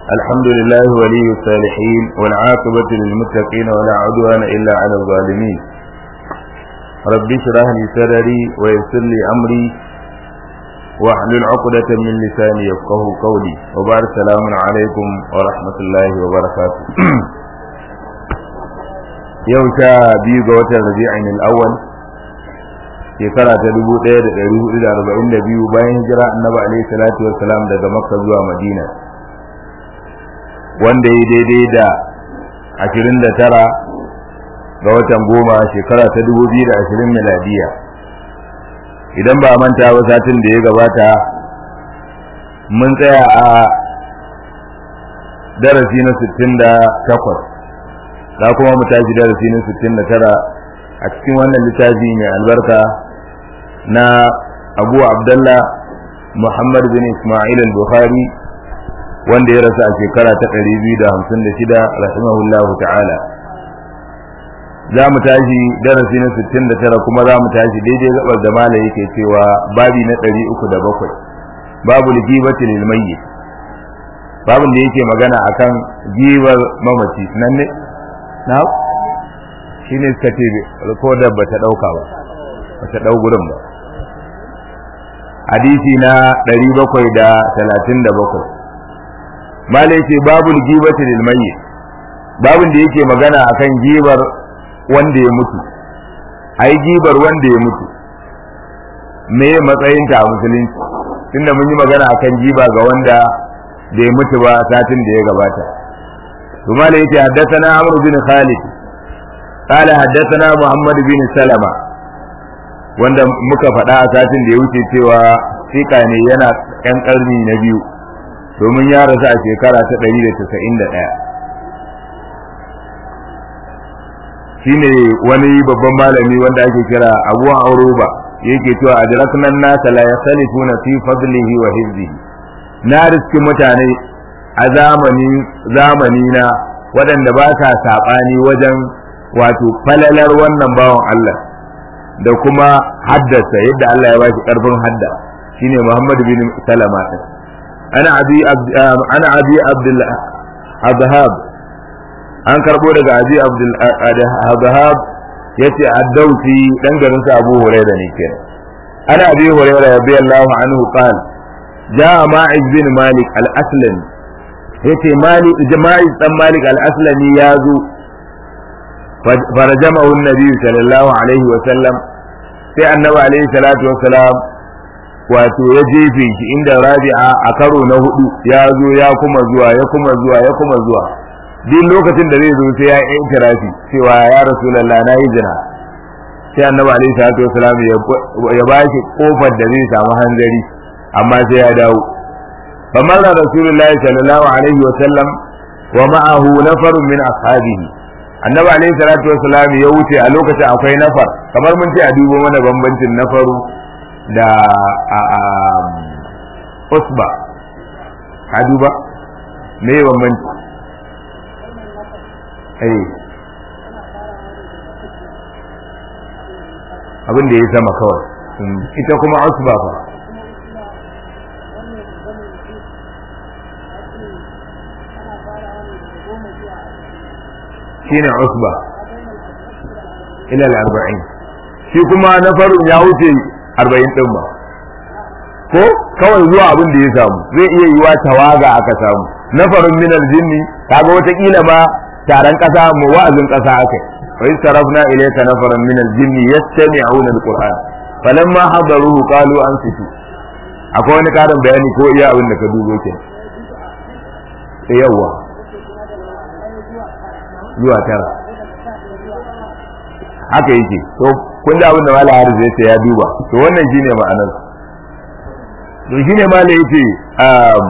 الحمد لله ولي الصالحين والعاقبة للمتقين ولا عدوان إلا على الظالمين رب اشرح لي صدري ويسر لي أمري واحلل عقدة من لساني يفقه قولي وبارك السلام عليكم ورحمة الله وبركاته yau sha biyu ga watan rabi'in al-awwal shekara ta dubu ɗaya da ɗari hudu da arba'in da biyu bayan hijira annabi alaihi salatu wassalam daga makka zuwa madina wanda ya daidai da ashirin da tara ga watan goma shekara ta dubu biyu da ashirin miladiya idan ba manta ba satin da ya gabata mun tsaya a darasi na sittin da takwas za kuma mu tashi darasi na sittin da tara a cikin wannan littafi mai albarka na abu abdallah muhammad bin ismail al-bukhari wanda ya rasu a shekara ta ɗari biyu da hamsin da shida rahimahullahu ta'ala za mu tashi darasi na sittin da tara kuma za mu tashi daidai gabar da mala yake cewa babi na ɗari uku da bakwai babu ligibati lil mayyit babin da yake magana akan gibar mamaci nan ne na shi ne suka ce rikodar ba ta ɗauka ba ba ta ɗau gurin ba hadisi na 737 mala yake babu gibati lil mayyit babin da yake magana akan gibar wanda ya mutu ai gibar wanda ya mutu me matsayin ta a musulunci tunda mun yi magana akan giba ga wanda bai mutu ba satin da ya gabata ثم ليت حدثنا عمرو بن خالد قال حدثنا محمد بن سلمة wanda muka faɗa a satin da ya wuce cewa fika ne yana ɗan ƙarni na biyu domin ya rasu a shekara ta ɗari da casa'in da ɗaya shi ne wani babban malami wanda ake kira abu auroba yake cewa a jiraknan nasa la yasalifuna fi fadlihi wa hizbihi na riski mutane a zamani zamani na waɗanda ba sa saɓani wajen wato falalar wannan bawan Allah da kuma haddasa yadda Allah ya ba shi ƙarfin hadda shine Muhammad bin Salama din ana abi ana abi Abdul Azhab an karbo daga abi Abdul Azhab yace ad-Dawsi dan garin sa Abu Hurairah ne kenan ana abi Hurairah radiyallahu anhu qala جاء ماعز بن مالك الأسلمي yace malik jama'i dan malik al-aslami ya zo farajamahu an-nabi sallallahu alaihi wa sallam sai annabi alaihi salatu wa salam wato ya jefe shi inda rabi'a a karo na hudu ya zo ya kuma zuwa ya kuma zuwa ya kuma zuwa duk lokacin da zai zo sai ya yi intirafi cewa ya rasulullah na yi zina sai annabi alaihi salatu wa salam ya ba shi kofar da zai samu hanzari amma sai ya dawo فمر رسول الله صلى الله عليه وسلم ومعه نفر من أصحابه annabi alaihi salatu wasalam ya wuce a lokacin akwai nafar kamar mun ce a dubo mana bambancin nafaru da usba ka duba me bambanci eh abin da ya sama kawai ita kuma usba fa shine usba ila al-arba'in shi kuma na farin ya wuce 40 din ba ko kawai zuwa abin da ya samu zai iya yiwa tawaga aka samu na farin min al-jinni kaga wata kila ma taron kasa mu wa'azin kasa akai wa istarafna ilayka nafaran min al-jinni yastami'una al-qur'an falamma hadaruhu qalu ansitu akwai wani karin bayani ko iya abin da ka dubo ke yawa zuwa tara haka yake to kun ji abin da mala haris ya ce ya duba to wannan shine ma'anar to shine mala yace um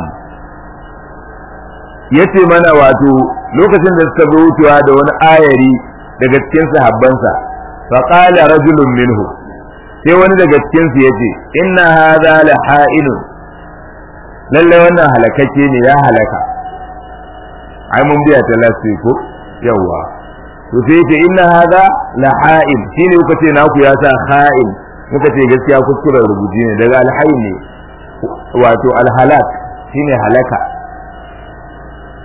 yace mana wato lokacin da suka zo wucewa da wani ayari daga cikin sahabbansa fa qala rajulun minhu sai wani daga cikin su yace inna hadha la ha'inun lalle wannan halakake ne ya halaka ai mun biya ta lafi ko yawa to sai ce inna hadha la ha'il shine kuka ce naku ya sa ha'il muka ce gaskiya kuskuren rubuci ne daga alhayy ne wato alhalak shine halaka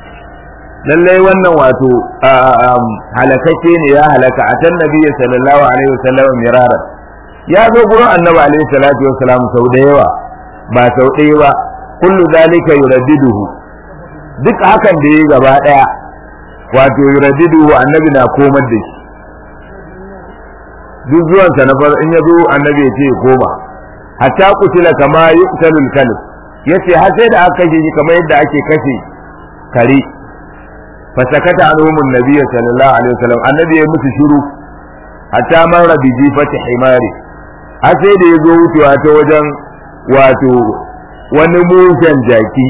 lallai wannan wato halakakke ne ya halaka a tan nabiyyi sallallahu alaihi wasallam mirara ya zo gurin annabi alaihi salatu wasalam sau da yawa ba sau ɗaya ba kullu zalika yuraddiduhu duk hakan da yayi gaba daya wato yuraddiduhu annabi na komar da shi duk zuwansa na far in ya zo annabi ya ce koma hatta kutila kama yuqtalul kalb yace har sai da aka kashe shi kamar yadda ake kashe kare fasakata anhum annabi sallallahu alaihi wasallam annabi ya musu shiru hatta marra bi jifati himari har sai da ya zo wucewa ta wajen wato wani mushen jaki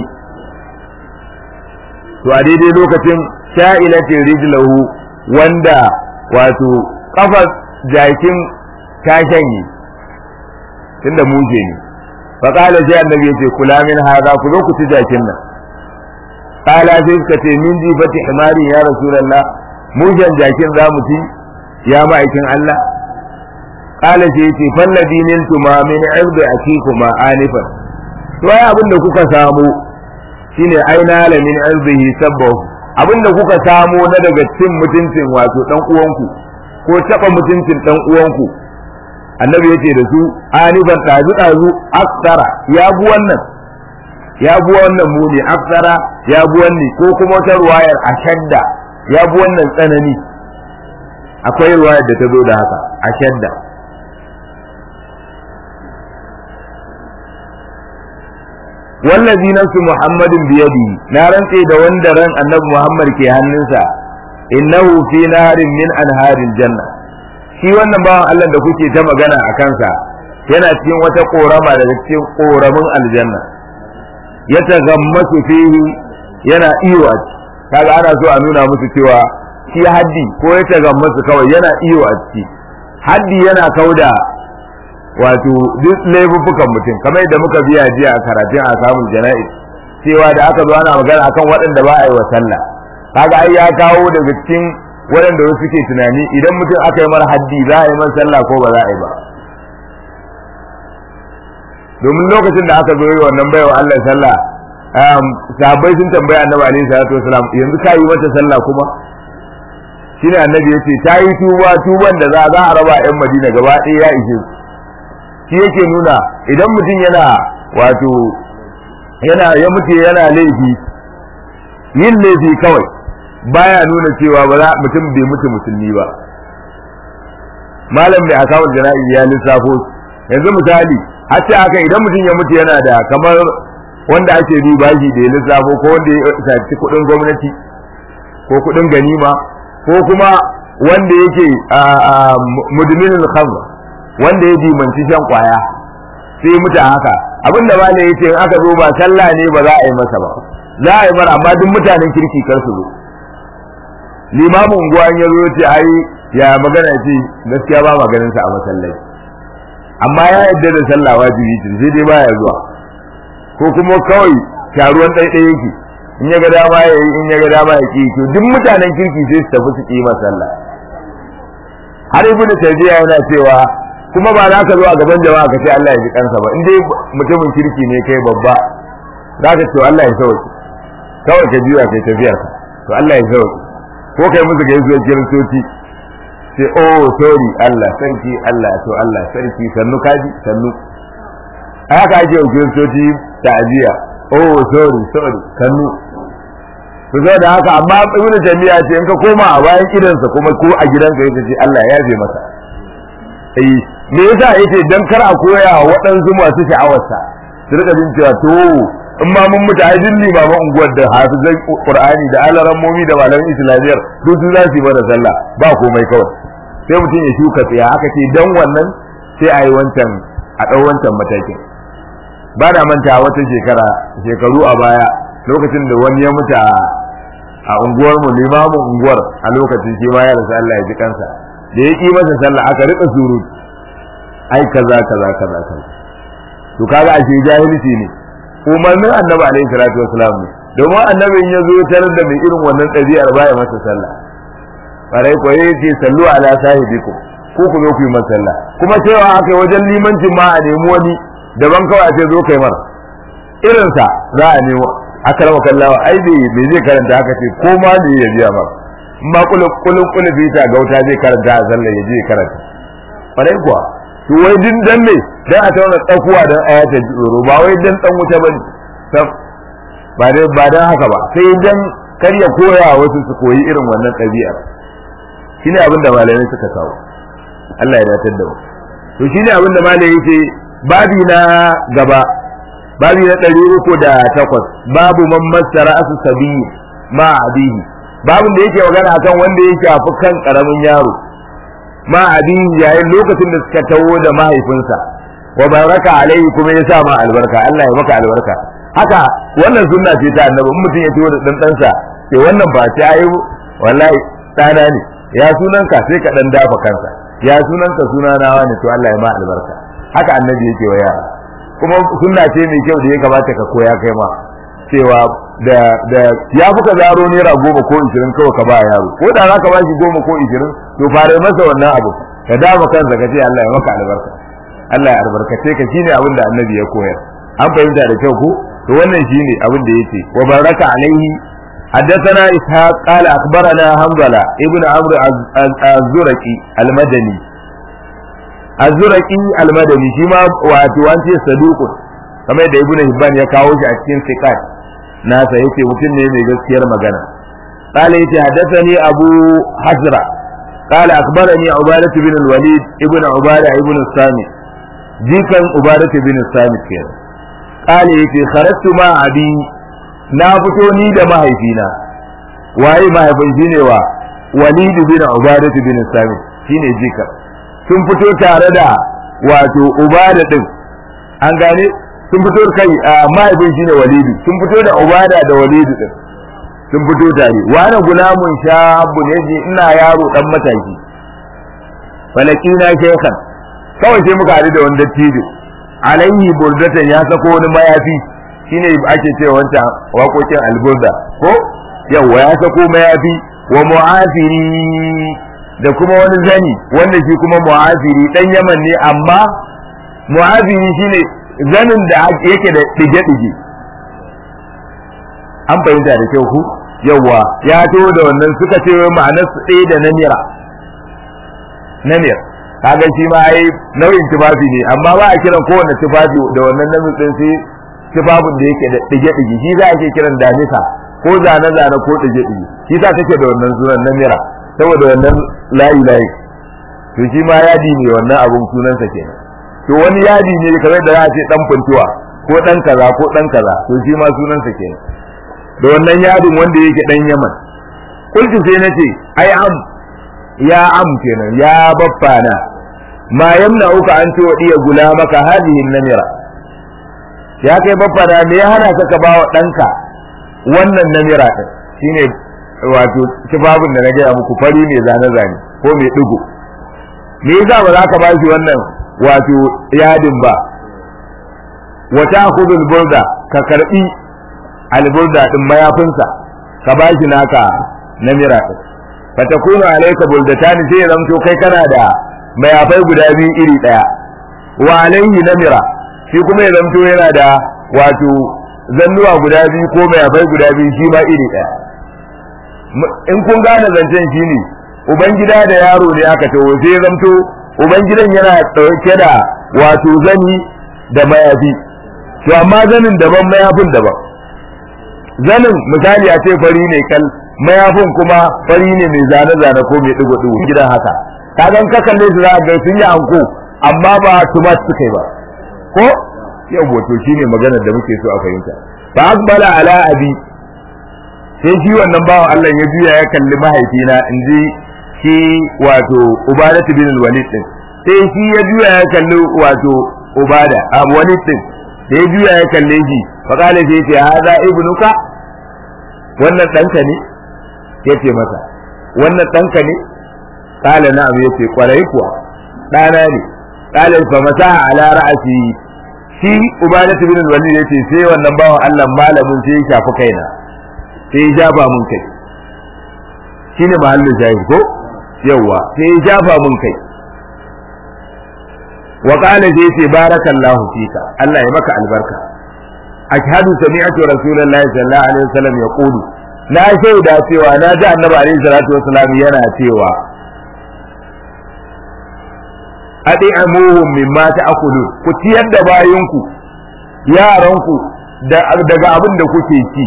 to a daidai lokacin sha'ilatin rijlahu wanda wato kafar jakin ta shanye tunda muje ne fa qala sai annabi yace kula min hada ku zo ku ci jakin nan qala sai suka ce min ji fati himari ya rasulullah mujan jakin za mu ci ya ma'aikin Allah qala sai yace falladhi niltuma min irdi akikuma anifan to ai abin da kuka samu shine aina la min irdihi sabbahu abin da kuka samu na daga cin mutuncin wato dan uwanku ko taba mutuncin dan uwanku annabi yace da su anifan dazu dazu aksara ya bu wannan ya bu wannan muni aksara ya bu wannan ko kuma wata ruwayar ashadda ya bu wannan tsanani akwai ruwayar da ta zo da haka ashadda wallazi nafsu muhammadin biyadi na rantse da wanda ran annabi muhammad ke hannunsa innahu fi narin min anharil janna shi wannan bawan Allah da kuke ta magana a kansa yana cikin wata korama daga cikin koramin aljanna ya tagammasu fihi yana iyo a ciki kaga ana so a nuna musu cewa shi haddi ko ya tagammasu kawai yana iyo a ciki haddi yana kauda wato duk laifuffukan mutum kamar yadda muka biya jiya a karatun a samun jana'iz cewa da aka zo ana magana akan waɗanda ba a yi wa sallah kaga ai ya kawo daga cikin waɗanda wasu suke tunani idan mutum aka yi mara haddi za a yi man sallah ko ba za a yi ba domin lokacin da aka zo yi wannan baiwa Allah sallah sahabbai sun tambaya annabi alaihi salatu wasalam yanzu ka yi mata sallah kuma shine annabi yace ta yi tuba tuban da za za a raba yan Madina gaba ɗaya ya ishe shi yake nuna idan mutum yana wato yana ya mutu yana laifi yin laifi kawai baya nuna cewa ba za mutum bai mutu musulmi ba malam mai akawun jana'i ya lissafo yanzu misali har ce aka idan mutum ya mutu yana da kamar wanda ake bi bashi da ya lissafo ko wanda ya saci kuɗin gwamnati ko kuɗin ganima ko kuma wanda yake mudminin khamr wanda ya dimanci shan kwaya sai mutu haka abin da malai yace in aka zo ba sallah ne ba za a yi masa ba za a yi mara amma duk mutanen kirki kar su zo limamin unguwa ya zo ce ai ya magana ce gaskiya ba maganin sa a masallaci amma ya yadda da sallah wajibi ce sai dai baya zuwa ko kuma kawai taruwan ɗaiɗaya yake in ya ga dama ya yi in ya ga dama ya ki to duk mutanen kirki sai su tafi su ki sallah har ibn tayyiba yana cewa kuma ba za ka zo a gaban jama'a ka ce Allah ya ji kansa ba in dai mutumin kirki ne kai babba za ka ce Allah ya sauke kawai ka juya kai tafiyar ka to Allah ya sauke ko kai musu gaisuwar kiristoci sai oh sorry Allah sarki Allah to Allah sarki sannu kaji sannu haka ake wa kiristoci ta'aziya oh sorry sorry sannu to sai da haka amma ibnu jami'a ce in ka koma a bayan gidansa kuma ko a gidanka yake ce Allah ya yafe masa eh me yasa yake dan kar a koya wa waɗansu masu sha'awarsa su rika jin cewa to in ma mun mutu ai dinni ba ma unguwar da hafizai qur'ani da alarammomi da malamin islamiyyar duk su za su yi mana sallah ba komai kawai sai mutum ya shuka tsaya aka ce dan wannan sai a yi wancan a ɗau wancan matakin ba da manta wata shekara shekaru a baya lokacin da wani ya mutu a unguwar mu limamin unguwar a lokacin shi ma ya rasa Allah ya ji kansa da ya ki masa sallah aka rika surutu ai kaza kaza kaza kaza to kaga ashe jahilci ne umarnin annabi alaihi salatu wasalam ne domin annabin ya zo tarar da mai irin wannan ɗabi'ar baya masa sallah farai ko yace sallu ala sahibikum ko ku zo ku yi masa sallah kuma cewa aka wajen limancin ma a nemi wani daban kawai a ce zo kai mar irinsa za a nemo akrama kallawa ai bai bai zai karanta haka ce ko ma ne ya biya ba in ma kulun kulun kulun bi ta gauta zai karanta a sallah ya je karanta farai kuwa to wai din dan ne dan a tauna tsakuwa dan ayata tsoro ba wai dan dan wuta bane ba dai ba dan haka ba sai dan kar ya koya wasu su koyi irin wannan ɗabi'ar shine abin da malamai suka kawo Allah ya datar da mu to shine abin da malamai yake babi na gaba babi na ɗari uku da takwas babu man masara asu sabi ma abihi babin da yake magana akan wanda ya shafi kan karamin yaro ma abihi yayin lokacin da suka tawo da mahaifinsa wa baraka alaihi kuma ya sa ma albarka Allah ya maka albarka haka wannan sunna ce ta annabi in mutum ya tawo da dan ɗansa sai wannan ba ta yi wallahi ɗana ne ya sunan ka sai ka dan dafa kansa ya sunan ka suna nawa ne to Allah ya ma albarka haka annabi yake wa yara kuma sunna ce mai kyau da ya kamata ka koya kai ma cewa da da ya fuka zaro naira goma ko ishirin kawai ka ba yaro ko da za ka ba shi goma ko ishirin to fara masa wannan abu ka dama kansa ka ce Allah ya maka albarka Allah ya albarkace ka shine abin da annabi ya koyar an fahimta da kyau ko to wannan shine abin da yake wa baraka alaihi حدثنا إسحاق قال أخبرنا حنظلة ابن عمرو الزرقي المدني الزرقي المدني شما واتوانتي صدوق كما يدى ابن هبان يكاوش أكين ثقات ناسا يتي متن نيمي gaskiyar magana قال يتي حدثني أبو حزرة قال أخبرني عبادة بن الوليد ابن عبادة ابن الصامت جيكا عبادة بن الصامت كده قال يتي خرجت مع أبي na fito ni da mahaifina waye mahaifin shine wa walid bin ubadah bin samit shine jika sun fito tare da wato ubada din an gane sun fito kai mahaifin shine walid sun fito da ubada da walid din sun fito tare wani gulamun shabu ne ji ina yaro dan mataki falakina shaykhan kawai sai muka haɗu da wani dattijo alaihi burdatan ya sako wani mayafi shine ake cewa wancan waƙoƙin alburda ko yawa ya sako mayafi wa mu'afiri da kuma wani zani wanda shi kuma mu'afiri dan yaman ne amma mu'afiri shine zanin da yake da dige-dige an fahimta da kyau ku yawa ya to da wannan suka ce ma'anar su ɗaya da namira namir kaga shi ma ai nau'in tufafi ne amma ba a kiran kowanne tufafi da wannan namir din sai tufafin da yake da ɗige-ɗige shi za a ke kiran damisa ko zane-zane ko ɗige-ɗige shi za take da wannan sunan na mira saboda wannan layi-layi to shi ma yadi ne wannan abun sunansa kenan to wani yadi ne kamar da za a ce ɗan funtuwa ko ɗan kaza ko ɗan kaza to shi ma sunansa kenan da wannan yadin wanda yake ɗan yaman kulki sai na ce ai am ya am kenan ya baffana ma yamna uka an ce wa iya gula maka hadihin namira ya kai baffana me ya hana ka ba wa ɗanka wannan namira ɗin shine wato tufafin da na gaya muku fari mai zane-zane ko mai ɗigo me yasa ba za ka ba shi wannan wato yadin ba wata khudul burda ka karbi alburda din mayafinsa ka ba shi naka namira ɗin fatakunu alayka buldatan sai ya zamto kai kana da mayafai guda biyu iri ɗaya wa alayhi namira shi kuma ya zamto yana da wato zannuwa guda biyu ko mayafai guda biyu shi ma iri ɗaya in kun gane zancen shi ne ubangida da yaro ne aka taho sai ya zamto ubangidan yana ɗauke da wato zani da mayafi to amma zanin daban mayafin daban zanin misali a ce fari ne kal mayafin kuma fari ne mai zane-zane ko mai ɗigo-ɗigo gidan haka kagan ka kalle su za a ga sun yi anko amma ba tumat suka yi ba ko yau wato shine maganar da muke so a fahimta fa akbala ala abi sai shi wannan bawan Allah ya juya ya kalli mahaifina in ji shi wato ubadatu bin walid din sai shi ya juya ya kalli wato ubada a walid din da ya juya ya kalle shi fa kale sai ce haza ibnuka wannan danka ne yace masa wannan danka ne kala na'am yace kwarai kuwa dana ne kala fa masaha ala ra'si shi ubadatu bin walid yace sai wannan bawan Allah malamin sai ya shafi kaina sai ya jafa mun kai shine mahallin shahid ko yawa sai ya jafa mun kai wa qala sai ce barakallahu fika Allah ya maka albarka ashhadu sami'tu rasulullahi sallallahu alaihi wasallam yaqulu na shaida cewa na ji annabi alaihi salatu wasallam yana cewa adi'amuhum mimma ta'kulun ku ciyar da bayinku yaranku daga abin da kuke ci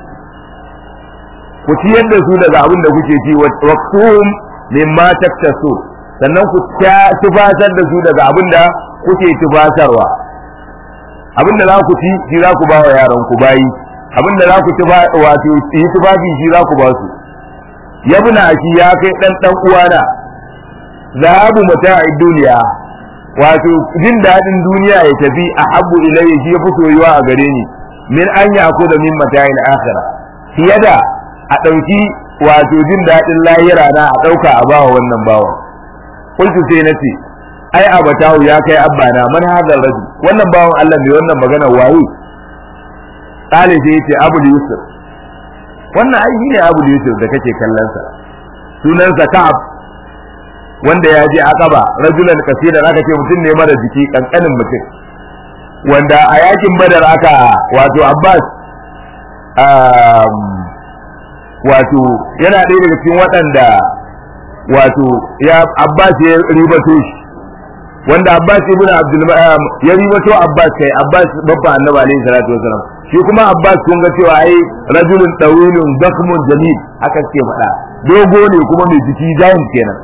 ku ciyar da su daga abin da kuke ci waqtuhum mimma taktasu sannan ku tufatar da su daga abin da kuke tufatarwa abin da za ku ci shi za ku ba wa yaran ku bayi abin da za ku tufa wato yi tufafi shi za ku ba su yabna shi ya kai dan dan uwana zahabu mata'id duniya wato jin dadin duniya ya tafi a habbu ilayya shi ya fi soyuwa a gare ni min an yaku da min mata'il akhirah fiye da a ɗauki wato jin daɗin lahira na a ɗauka a bawa wannan bawan kultu sai na ce ai abatahu ya kai abbana man hadal rajul wannan bawan Allah mai wannan magana waye kale sai yace Abu Yusuf wannan ai shine Abu Yusuf da kake kallon sa sunansa Ka'ab wanda ya je Aqaba rajulan kasiran aka ce mutum ne mara jiki kankanin mutum wanda a yakin Badar aka wato Abbas wato yana ɗaya daga cikin waɗanda wato ya Abbas ya ribato shi wanda Abbas ibn Abdul ya ribato Abbas kai Abbas babba annabi alaihi salatu wasalam shi kuma Abbas kun ga cewa ai rajulun tawilun dakmun jamil haka ce faɗa dogo ne kuma mai jiki giant kenan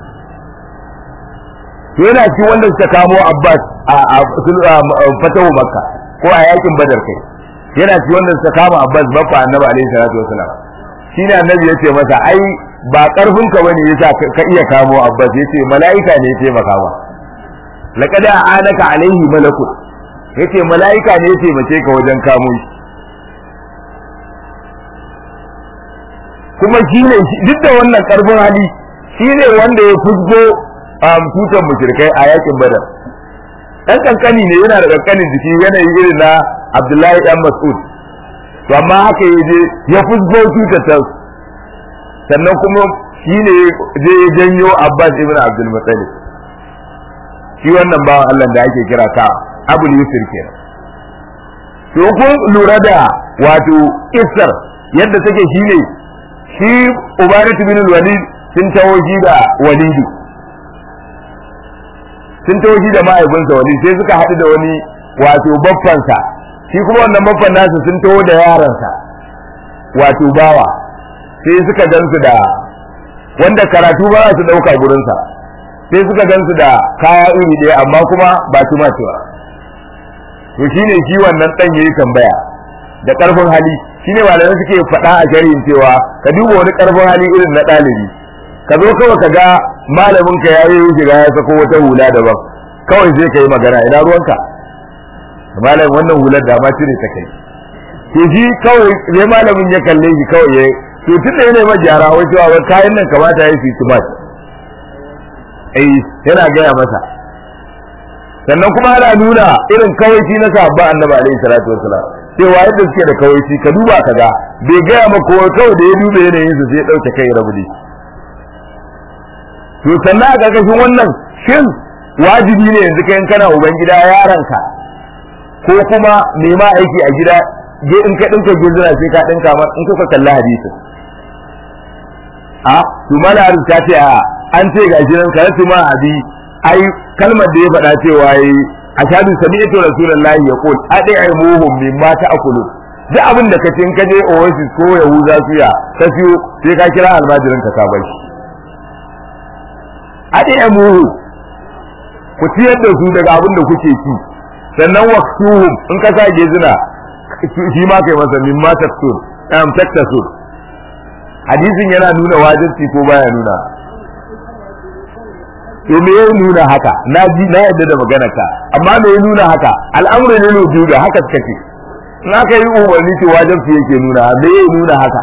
to yana cikin wanda suka kamo Abbas a fatahu Makka ko a yakin Badar kai yana cikin wanda suka kama Abbas babba annabi alaihi salatu wasalam shine annabi ya ce masa ai ba karfin ka bane yasa ka iya kamo Abbas yace mala'ika ne ya taimaka ma laqad a'anaka alaihi malakut yace mala'ika ne ya taimake ka wajen kamo shi kuma shine duk da wannan karfin hali shine wanda ya fusgo tutan mushrikai a yakin badar dan kankani ne yana da kankanin jiki yanayi irin na Abdullahi dan Mas'ud to amma haka yaje ya fusgo tutar ta sannan kuma shine je ya janyo Abbas ibn Abdul Muttalib shi wannan bawan Allah da ake kira ka Abu Yusuf kenan to kun lura da wato isar yadda take shine shi Ubaydatu bin Walid sun tawo shi da Walidi sun tawo shi da mahaifinsa Walid sai suka haɗu da wani wato baffansa shi kuma wannan baffan nasu sun tawo da yaransa wato bawa sai suka gansu da wanda karatu ba za su ɗauka gurinsa sai suka gansu da kaya iri ɗaya amma kuma ba su cewa to shine shi wannan ɗan yayi tambaya da ƙarfin hali shine malamai suke faɗa a shari'in cewa ka duba wani ƙarfin hali irin na ɗalibi ka zo kawai ka ga malamin ka ya yi shiga ya sako wata hula daban kawai sai ka yi magana ina ruwanka malamin wannan hular da ma cire ta kai to shi kawai sai malamin ya kalle shi kawai ya to tun da yana mai gyara wai cewa wai kayan nan kamata ya fi tumat eh yana gaya masa sannan kuma ana nuna irin kawaici na sahabba annabi alaihi salatu wasalam cewa yadda suke da kawaici ka duba ka ga bai gaya maka kawai kawai da ya duba yanayin su sai ya dauke kai rabu ne to sannan a ƙarƙashin wannan shin wajibi ne yanzu kai kana uban gida yaranka ko kuma nema aiki a gida je in ka dinka gizira sai ka dinka mar in kuka kalla hadisin a to mala ta ce a an ce ga shi nan karatu ma abi ai kalmar da ya faɗa cewa yi ashhadu sami'tu rasulullahi yaqul adi'imuhum mimma ta'kulu duk abin da kace in ka je oasis ko yahuza suya ka siyo sai ka kira almajirin ka ka bar shi adi'imuhu ku ciyar da su daga abin da kuke ci sannan waqtuhum in ka sa gezina shi ma kai masa mimma taktur am taktasur hadisin yana nuna wajibi ko baya nuna to me ya nuna haka na ji na yadda da magana ka amma me ya nuna haka al'amru ne ne da haka suka ce in aka yi umarni to wajibi yake nuna me ya nuna haka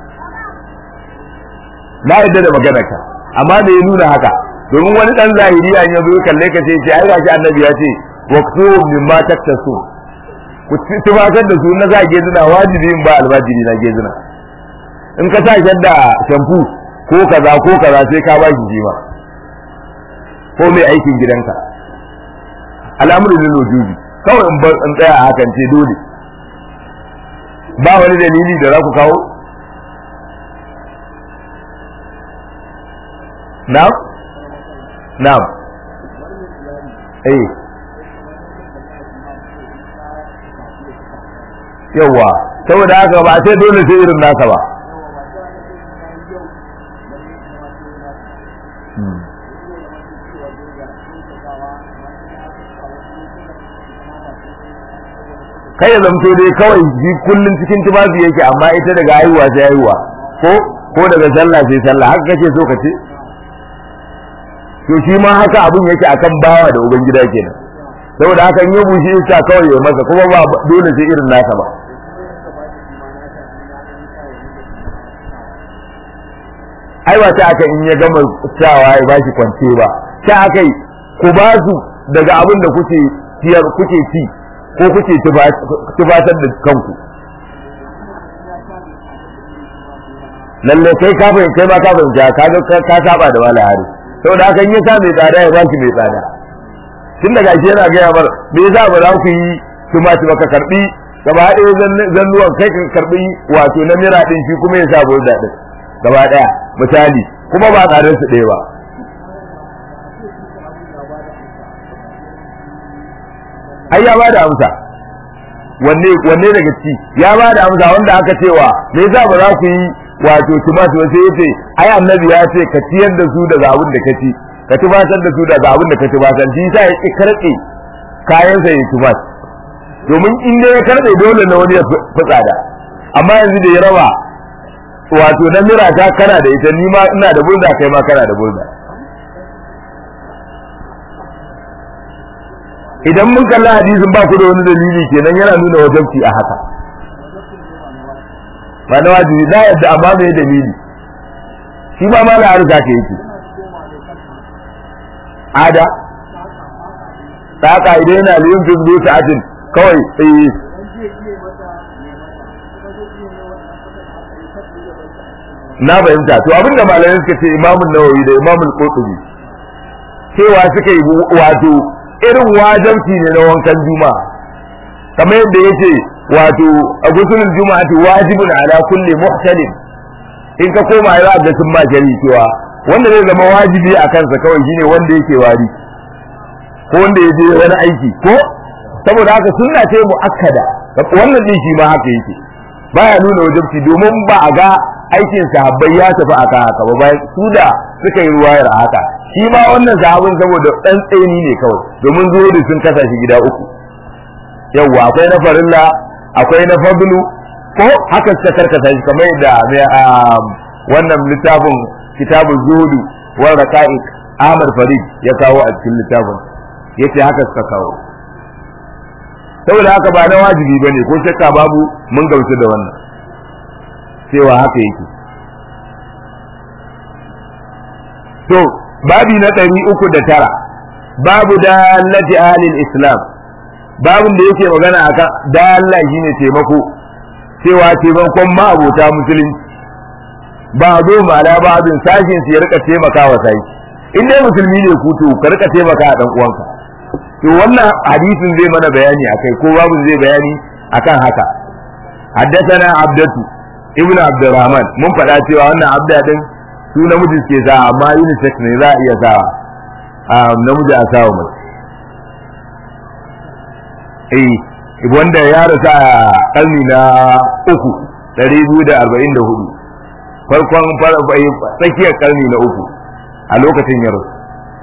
na yadda da magana ka amma me ya nuna haka domin wani dan zahiri an yazo kalle ka ce ce ai gashi annabi ya ce waqtu mimma taktasu ku tufatar da su na za gezina wajibi in ba albajiri na gezina in ka sa shadda shamfu ko kaza ko kaza sai ka ba shi jima ko mai aikin gidanka al'amuru ne lojubi kawai in bar in tsaya a hakan ce dole ba wani dalili da za ku kawo na'am na'am eh yawa saboda haka ba sai dole sai irin nasa ba kai ya zamto dai kawai ji kullun cikin tufafi yake amma ita daga haihuwa sai haihuwa ko ko daga sallah sai sallah haka kake so ka ce to shi ma haka abun yake akan bawa da ubangida kenan saboda haka in ya bushe iska kawai ya masa kuma ba dole sai irin nasa ba ai ba ta aka in ya gama cewa ya bashi kwance ba ta aka yi ku ba su daga abin da kuke ciyar kuke ci ko kuke tubatar da kanku lalle kai ka fahimta kai ma ka fahimta ka ga ka saba da wala hari saboda haka in ya sa mai tsada ya bashi mai tsada tun daga shi yana gaya mar me yasa ba za ku yi tumati ba ka karbi gaba ɗaya zannuwan kai ka karbi wato na mira din shi kuma ya sa burda din gaba ɗaya misali kuma ba tsadar su ɗaya ba ai ya bada amsa wanne wanne daga ci ya bada amsa wanda aka cewa me yasa ba za ku yi wato tumati ba sai yace ai annabi ya ce ka ciyar da su daga abin da ka ci ka tubatar da su daga abin da ka tubatar shi yasa ya ki karɓe kayan sa ya tubat domin in dai ya karɓe dole na wani ya fi tsada amma yanzu da ya raba wato na mira ta kana da ita ni ma ina da burda kai ma kana da burda idan mun kalla hadisin ba ku da wani dalili kenan yana nuna wajabci a haka ba na wajibi na yadda amma mai dalili shi ba ma na arza ka yake ada saka idan yana liyin fizbo sa'atin kawai tsaye na fahimta to abinda malamai suka ce imamun nawawi da imamul qurtubi cewa suka yi wato irin wajabci ne na wankan juma'a kamar yadda yake wato a gusulul juma'ati wajibun ala kulli muhtalim in ka koma ya ga sun ma shari cewa wanda zai zama wajibi a kansa kawai shine wanda yake wari ko wanda ya je wani aiki ko saboda haka sunna ce muakkada wannan din shi ma haka yake baya nuna wajibci domin ba a ga aikin sahabbai ya tafi a kan haka ba bayan su da suka yi ruwayar haka shi ma wannan sahabin saboda dan tsaini ne kawai domin zuwa sun kasa shi gida uku yawwa akwai na farilla akwai na fadlu ko haka suka karkata shi kamar da wannan littafin kitabun zuhudu wal raqa'iq Ahmad Farid ya kawo a cikin littafin yace haka suka kawo saboda haka ba na wajibi bane ko shakka babu mun gauce da wannan cewa haka yake to babi na ɗari uku da tara babu dallati ahlil islam babin da yake magana akan dalla shine taimako cewa taimakon ma'abota musulunci ba zo mala ba abin sashin su ya rika taimaka wa sai in dai musulmi ne ku to ka rika taimaka a dan uwanka to wannan hadisin zai mana bayani akai ko babin zai bayani akan haka حدثنا عبدته ابن عبد الرحمن mun faɗa cewa wannan abda din su namiji suke sa amma unisex ne za a iya sa namiji a sawa mace eh wanda ya rasa a karni na uku ɗari biyu da arba'in da hudu farkon tsakiyar karni na uku a lokacin ya rasu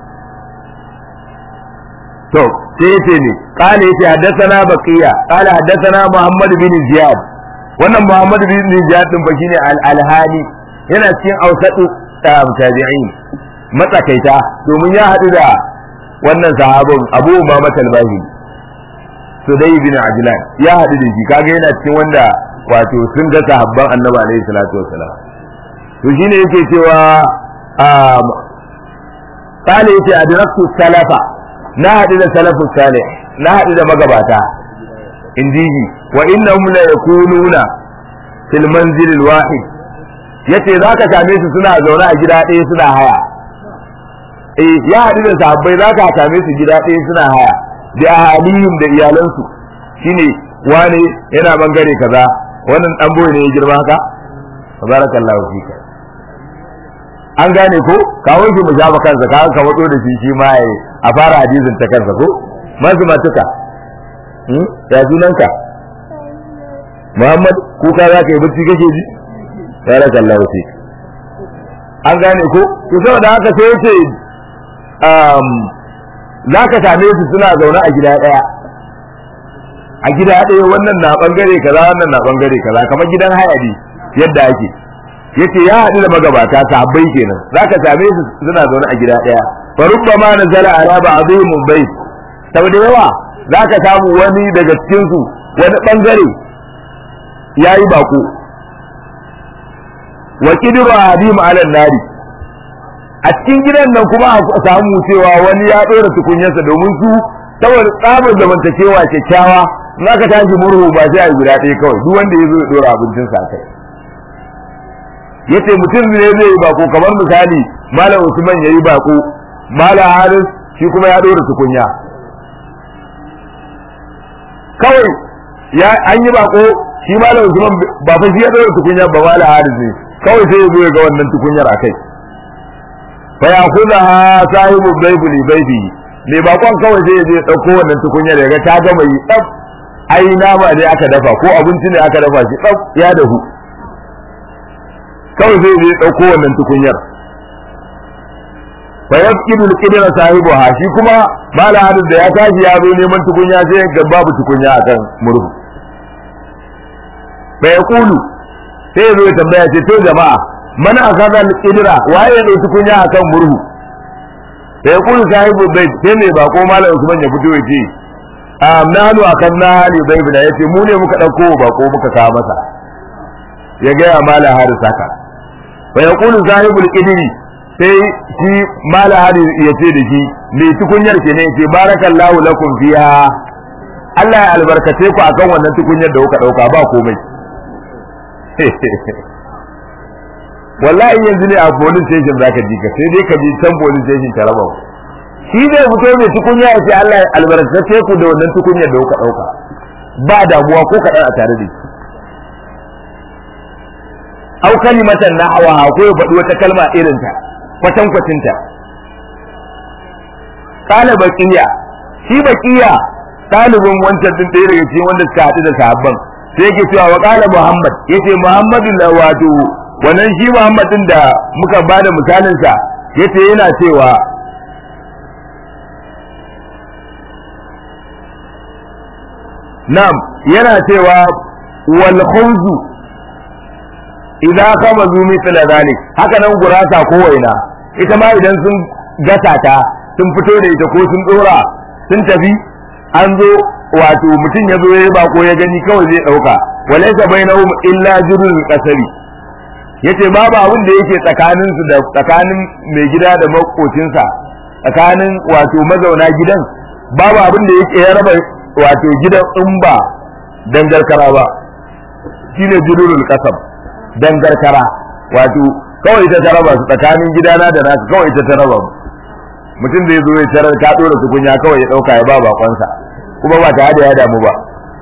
to sai yace ne qala yace haddathana baqiya qala haddathana muhammad bin ziyad wannan muhammad bin ziyad din ba shine al-alhani yana cikin ausatu tabi'in matsakaita domin ya hadu da wannan sahabin abu umama talbahi sudai bin ajlan ya hadu da shi kaga yana cikin wanda wato sun ga sahabban annabi alaihi salatu wassalam to shine yake cewa قال يتي أدركت السلف na haɗu da salafus salih na haɗu da magabata indiji wa innahum la yakununa fil manzil al wahid yace zaka same su suna zaune a gida ɗaya suna haya eh ya haɗu da sahabbai zaka same su gida ɗaya suna haya da ahalihim da iyalansu shine wane yana bangare kaza wannan dan boye ne ya girma haka barakallahu fika an gane ko kawo shi mu ja kansa ka ka wato da shi shi ma yayi a fara hadisin ta kansa ko mazu matuka hmm ya sunanka Muhammad kuka za ka yi bacci kake ji barakallahu fika an gane ko to saboda haka sai yace um za ka same su suna zaune a gida daya a gida ɗaya wannan na bangare kaza wannan na bangare kaza kamar gidan hayadi yadda ake yace ya haɗu da magabata sahabbai kenan zaka same su suna zaune a gida ɗaya fa rubbama nazala ala ba'dihim bayt saboda yawa zaka samu wani daga cikin su wani bangare yayi bako wa kidru adim ala nari a cikin gidan nan kuma a samu cewa wani ya dora tukunyarsa domin su saboda tsabar zamantakewa kyakkyawa in aka tashi murhu ba sai a guda ɗaya kawai duk wanda ya zo ya dora abincin sa kai yace mutum ne zai yi bako kamar misali malam Usman yayi bako malam Haris shi kuma ya dora tukunya kawai ya an yi bako shi malam Usman ba fa shi ya dora tukunya ba malam Haris ne kawai sai ya zo ya ga wannan tukunyar akai fa yakhudha sahibu baybi li baybi mai bakon kawai sai ya je dauko wannan tukunyar ya ga ta gama yi tsaf ai nama ne aka dafa ko abinci ne aka dafa shi tsaf ya dahu kawai zai je ɗauko wannan tukunyar fa yasqidu al-qidra sahibuha shi kuma mala hadis da ya tashi ya zo neman tukunya sai ga babu tukunya akan murhu fa yaqulu sai zo ya tambaya ce to jama'a mana akaza al-qidra waye ya ɗauki tukunya akan murhu fa yaqulu sahibu bayt sai mai bako malam Usman ya fito ya ce amnanu akan na hali bai da yace mu ne muka ɗauko bako muka kawo masa ya gaya mala haris haka wa yaqulu sahibul qidri sai shi mala haris ya ce da shi mai tukunyar ke ne ce barakallahu lakum fiha Allah ya albarkace ku akan wannan tukunyar da kuka dauka ba komai wallahi yanzu ne a police station zaka ji ka sai dai ka ji can police station ta raba shi zai fito mai tukunya ya ce Allah ya albarkace ku da wannan tukunyar da kuka dauka ba damuwa ko kaɗan a tare da shi au kalimatan nahwa ko ya faɗi wata kalma irin ta kwatan kwatinta kala baqiya shi baqiya ɗalibin wancan din ɗaya daga cikin wanda suka haɗu da sahabban sai yake cewa wa kala muhammad yace muhammadu la wato wannan shi muhammad din da muka bada misalin sa yace yana cewa na'am yana cewa wal khawzu idza khamazu mithla dhalik haka nan gurasa ko waina ita ma idan sun gasa ta sun fito da ita ko sun dora sun tafi an zo wato mutum ya zo ya bako ya gani kawai zai dauka walaysa bainahum illa jurul qasari yace babu abin da yake tsakanin su da tsakanin mai gida da makocinsa tsakanin wato mazauna gidan babu abin da yake ya raba wato gidan in ba dangarkara ba shine jurul qasam dangarkara wato kawai ta taraba su tsakanin gidana da nasu kawai ta taraba mutum da ya zo ya tarar ka dora tukunya kawai ya dauka ya ba bakonsa kuma ba tare da ya damu ba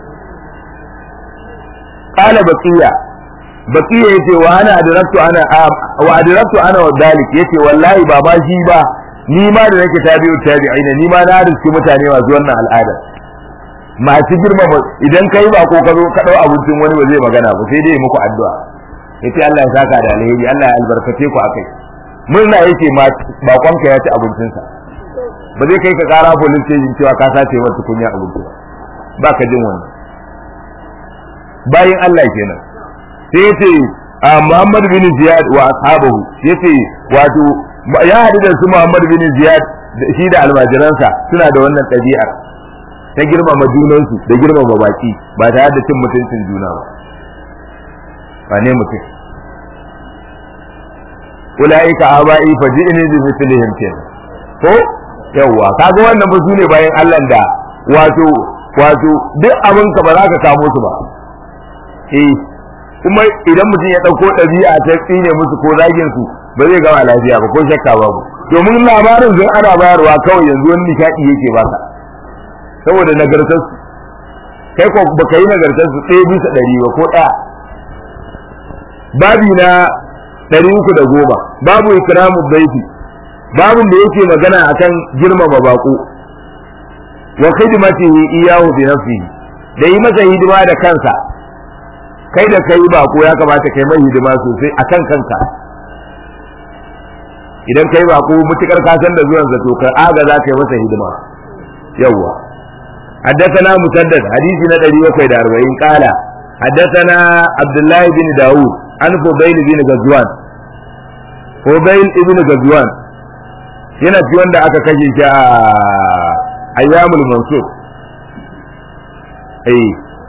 qala baqiya baqiya yace wa ana adraktu ana wa adraktu ana wa dalik yace wallahi ba ba shi ba ni ma da nake tabi'u tabi'ina ni ma na riski mutane masu wannan al'ada masu girma idan kai ba ko ka zo ka dau abincin wani ba zai magana ba sai dai muku addu'a yace Allah ya saka da alheri Allah ya albarkace ku akai murna yake ma bakonka ya ci abincinsa ba zai kai ka kara police station cewa ka sace masa kunya abinci ba ka jin wannan bayin Allah kenan sai yace Muhammad bin Ziyad wa ashabahu yace wato ya hadu da su Muhammad bin Ziyad shi da almajiransa suna da wannan ɗabi'ar ta girmama junansu da girmama baki ba tare da cin mutuncin juna ba ba ne mutum ulaika abai faji'ni bi mithlihim kenan ko yawa kaga wannan ba sune bayan Allah da wato wato duk abin ka ba za ka kamo su ba eh kuma idan mutum ya dauko dabi'a ta tsine musu ko zagin su ba zai gama lafiya ba ko shakka babu domin labarin zan ana bayarwa kawai yanzu wani nishadi yake baka saboda nagartar su kai ko baka yi nagartar su ɗaya bisa ɗari ba ko ɗaya babi na ɗari uku da goma babu ikramu baiti babun da yake magana akan girmama bako wa khidmatihi iyahu bi nafsihi da yi masa hidima da kansa kai da kai bako ya kamata kai mai hidima sosai akan kanka idan kai bako mutukar ka san da zuwan sa to ka aga za ka yi masa hidima yawwa حدثنا مسدد حديث ندري وكيد أربعين قال حدثنا عبد الله بن داود عن فضيل بن غزوان فضيل بن غزوان yana ci wanda aka kashe shi a ayyamul mansur eh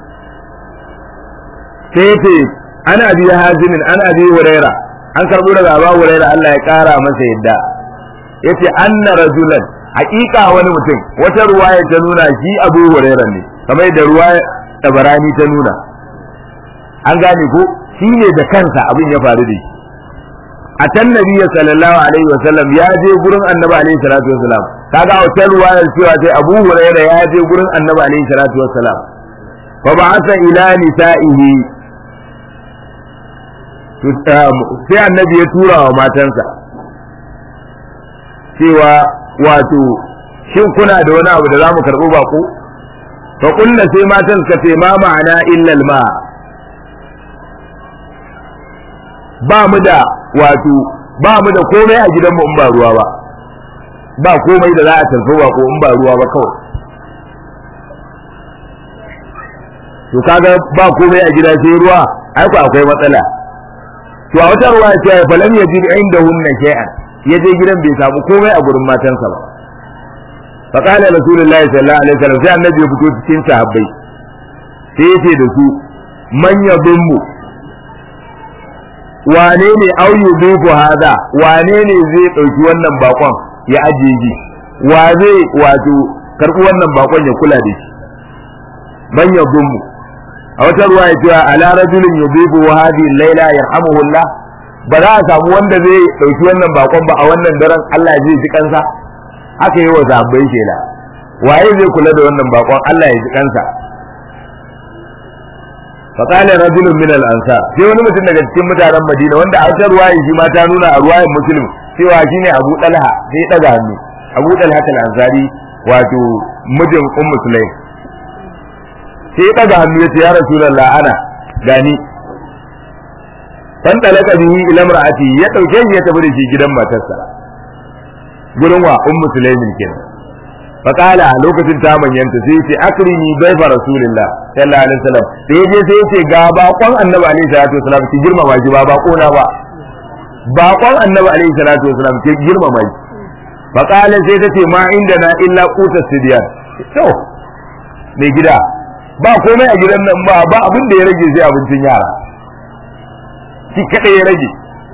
sai ce ana abi hazimin ana abi huraira an karbo daga abu huraira Allah ya kara masa yadda yace anna rajulan haƙiƙa wani mutum wata ruwaya ta nuna shi abu huraira ne kamar da ruwaya tabarani ta nuna an gane ko shi ne da kansa abin ya faru da shi a can nabi sallallahu alaihi wa sallam ya je gurin annabi alaihi salatu wa salam kaga wata ruwayar cewa sai abu huraira ya je gurin annabi alaihi salatu wa salam fa ba'atha ila nisa'ihi sai annabi ya tura wa matansa cewa wato shin kuna da wani abu da za mu karɓi bako fa kunna sai matan suka ce ma ma'ana illal ma ba mu da wato ba mu da komai a gidanmu in ba ruwa ba ba komai da za a tarfi bako in ba ruwa ba kawai to kaga ba komai a gida sai ruwa ai ku akwai matsala to a wata ruwa ce fa lam yajid indahunna shay'an yaje gidan bai samu komai a gurin matansa ba fa qala rasulullahi sallallahu alaihi wasallam sai annabi ya fito cikin sahabbai sai yace da su man yadummu wane ne au yudifu hada wane ne zai dauki wannan bakon ya ajiye shi wa zai wato karbi wannan bakon ya kula da shi man yadummu a wata ruwa ya cewa ala rajulin yudifu hadhihi layla yarhamuhullah ba za a samu wanda zai dauki wannan bakon ba a wannan daren Allah zai ji kansa haka yi wa sahabbai shela waye zai kula da wannan bakon Allah ya ji kansa فقال رجل من الانصار sai wani mutum daga cikin mutanen Madina wanda a wata ruwaya shi ma ta nuna a ruwayan Muslim cewa shine Abu Talha sai ya daga hannu Abu Talha al-Ansari wato mijin Ummu Sulaim sai ya daga hannu ya ce ya Rasulullah ana gani dan talaka bihi ila mar'ati ya dauke shi ya tafi da shi gidan matarsa gurin wa Ummu Sulaim kenan faƙala lokacin ta manyanta sai ce akrimi baifa rasulillah sallallahu alaihi wasallam da yaje sai yace ga bakon annabi alaihi salatu wasallam ki girmama shi ba bako na ba bakon annabi alaihi salatu wasallam ki girmama shi faƙala sai tace ma inda na illa quta sidiyan to mai gida ba komai a gidan nan ba ba abin da ya rage sai abincin yara ki kada ya rage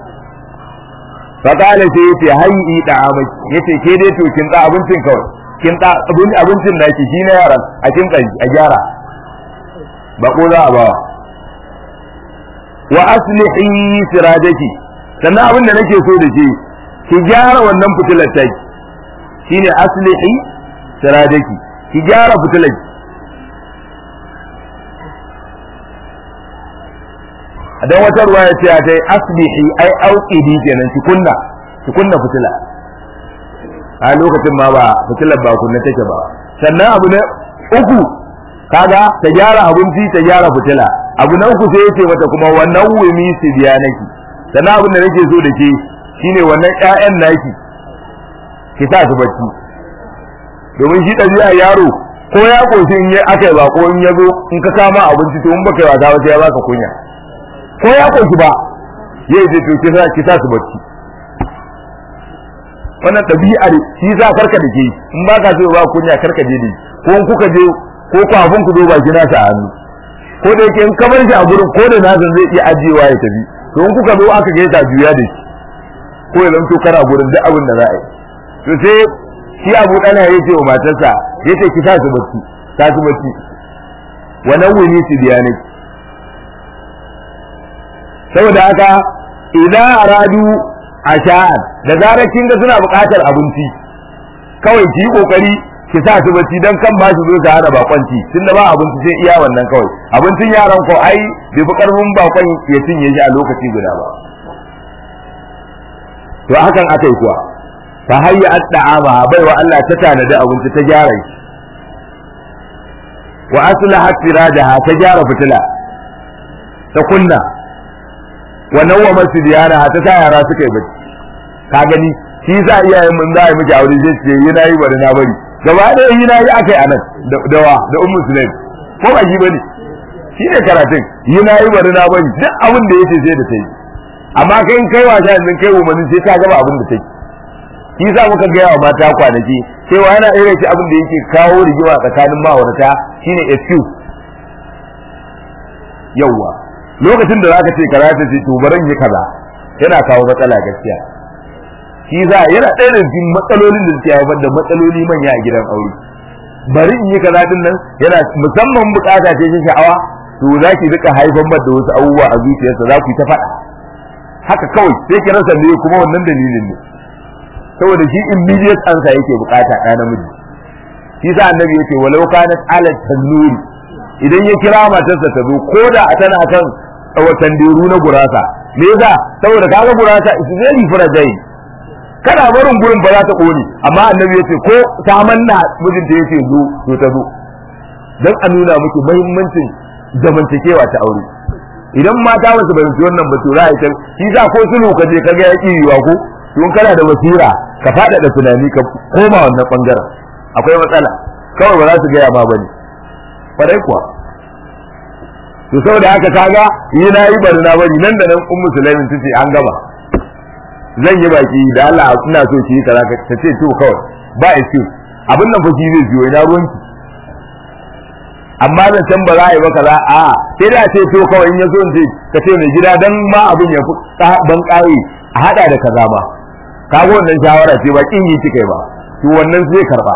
faƙala sai yace hayyi da amaki yace ke dai to kin da abincin kawai kin da abincin da ke shi na yaran a kin a gyara ba ko za a ba wa aslihi sirajaki sannan abin da nake so da ke ki gyara wannan fitilar ta shine aslihi sirajaki ki gyara fitilar dan wata ruwa ya ce ta aslihi ai auqidi kenan ki kunna ki kunna fitila a lokacin ma ba fitilar ba kunna take ba sannan abu na uku kaga ta gyara abinci ta gyara fitila abu na uku sai yace mata kuma wannan wumi su biya naki sannan abin da nake so da ke shine wannan ƴaƴan naki ki sa su bacci domin shi ɗabi'a yaro ko ya koshi in aka yi bako in ya zo in ka kama abinci to in baka yi wasa ba sai ya baka kunya ko ya koshi ba yayi ce to ki sa su bacci wannan ɗabi'ar shi za karka da ke in ba ka so ba kunya karka je ne ko in kuka je ko kafin ku zo ba shi nasa a hannu ko da yake in ka bar shi a gurin ko da nasa zai iya ajiyewa ya tafi to in kuka zo aka gaita juya da shi ko ya zanto kana gurin duk abin da za a yi to sai shi abu ɗana ya ce wa matarsa ya ce ki sa su bacci sa su bacci wannan wuni su biya ne saboda haka idan aradu a sha'an da zarar kin ga suna buƙatar abinci kawai ki yi kokari ki sa su bacci dan kan ba su zo su hana bakonci tunda ba abinci sai iya wannan kawai abincin yaran ko ai bai fi karfin bakon ya cinye shi a lokaci guda ba to hakan aka yi kuwa ta hayya adda'ama baiwa Allah ta tanadi abinci ta gyara shi wa aslahat sirajaha ta gyara fitila ta kunna wa nawwama sibyanaha ta sa yara suka yi bacci ka gani shi sa iyayen mun za a yi miki aure zai ce yana yi bari na bari gaba da yi na yi akai anan da wa da ummu sulaim ko ba shi bane shi ne karatun yi na yi bari na bari duk abin da yace sai da ta yi amma kai in kai wasa yanzu kai umarni sai ka gaba abin da take shi sa muka gaya wa mata kwanaki cewa yana irin shi abin da yake kawo rigima tsakanin ma'aurata shine excuse yawwa lokacin da zaka ce kaza ta ce to baran yi kaza yana kawo matsala gaskiya shi za yana ɗaya da cikin matsalolin da suke haifar da matsaloli manya a gidan aure bari in yi kaza din nan yana musamman bukata ce ta sha'awa to za ki rika haifar da wasu abubuwa a zuciyarsa za ku yi ta faɗa haka kawai sai ki rasa ne kuma wannan dalilin ne saboda shi immediate answer yake bukata ɗa namiji shi sa annabi yace walau kanat ala tanuri idan ya kira matarsa ta zo ko da tana kan watan deru na gurasa me yasa saboda kaga gurasa is very fragile kana barin gurin ba za ta kone amma annabi yace ko ta manna mijinta yace zo to ta zo dan a nuna miki muhimmancin zamantakewa ta aure idan mata ba su bayyana wannan ba to za a yi shi sa ko sulhu ka je ka ga ya yiwa ko to kana da basira ka faɗaɗa tunani ka koma wannan bangaren akwai matsala kawai ba za su gaya ma bane kwarai kuwa to saboda haka kaga yi na yi bari na bari nan da nan ummu sulaimin tace an gama zan yi baki da Allah ina so ki yi kaza ta ce to kawai ba excuse abin nan fa shi zai biyo ina ruwanki amma zan can ba za a yi ba kaza a sai da ce to kawai in ya so in ce ka ce mai gida dan ma abin ya fi ban kai a hada da kaza ba kaga wannan shawara ce ba kin yi kike ba to wannan zai karba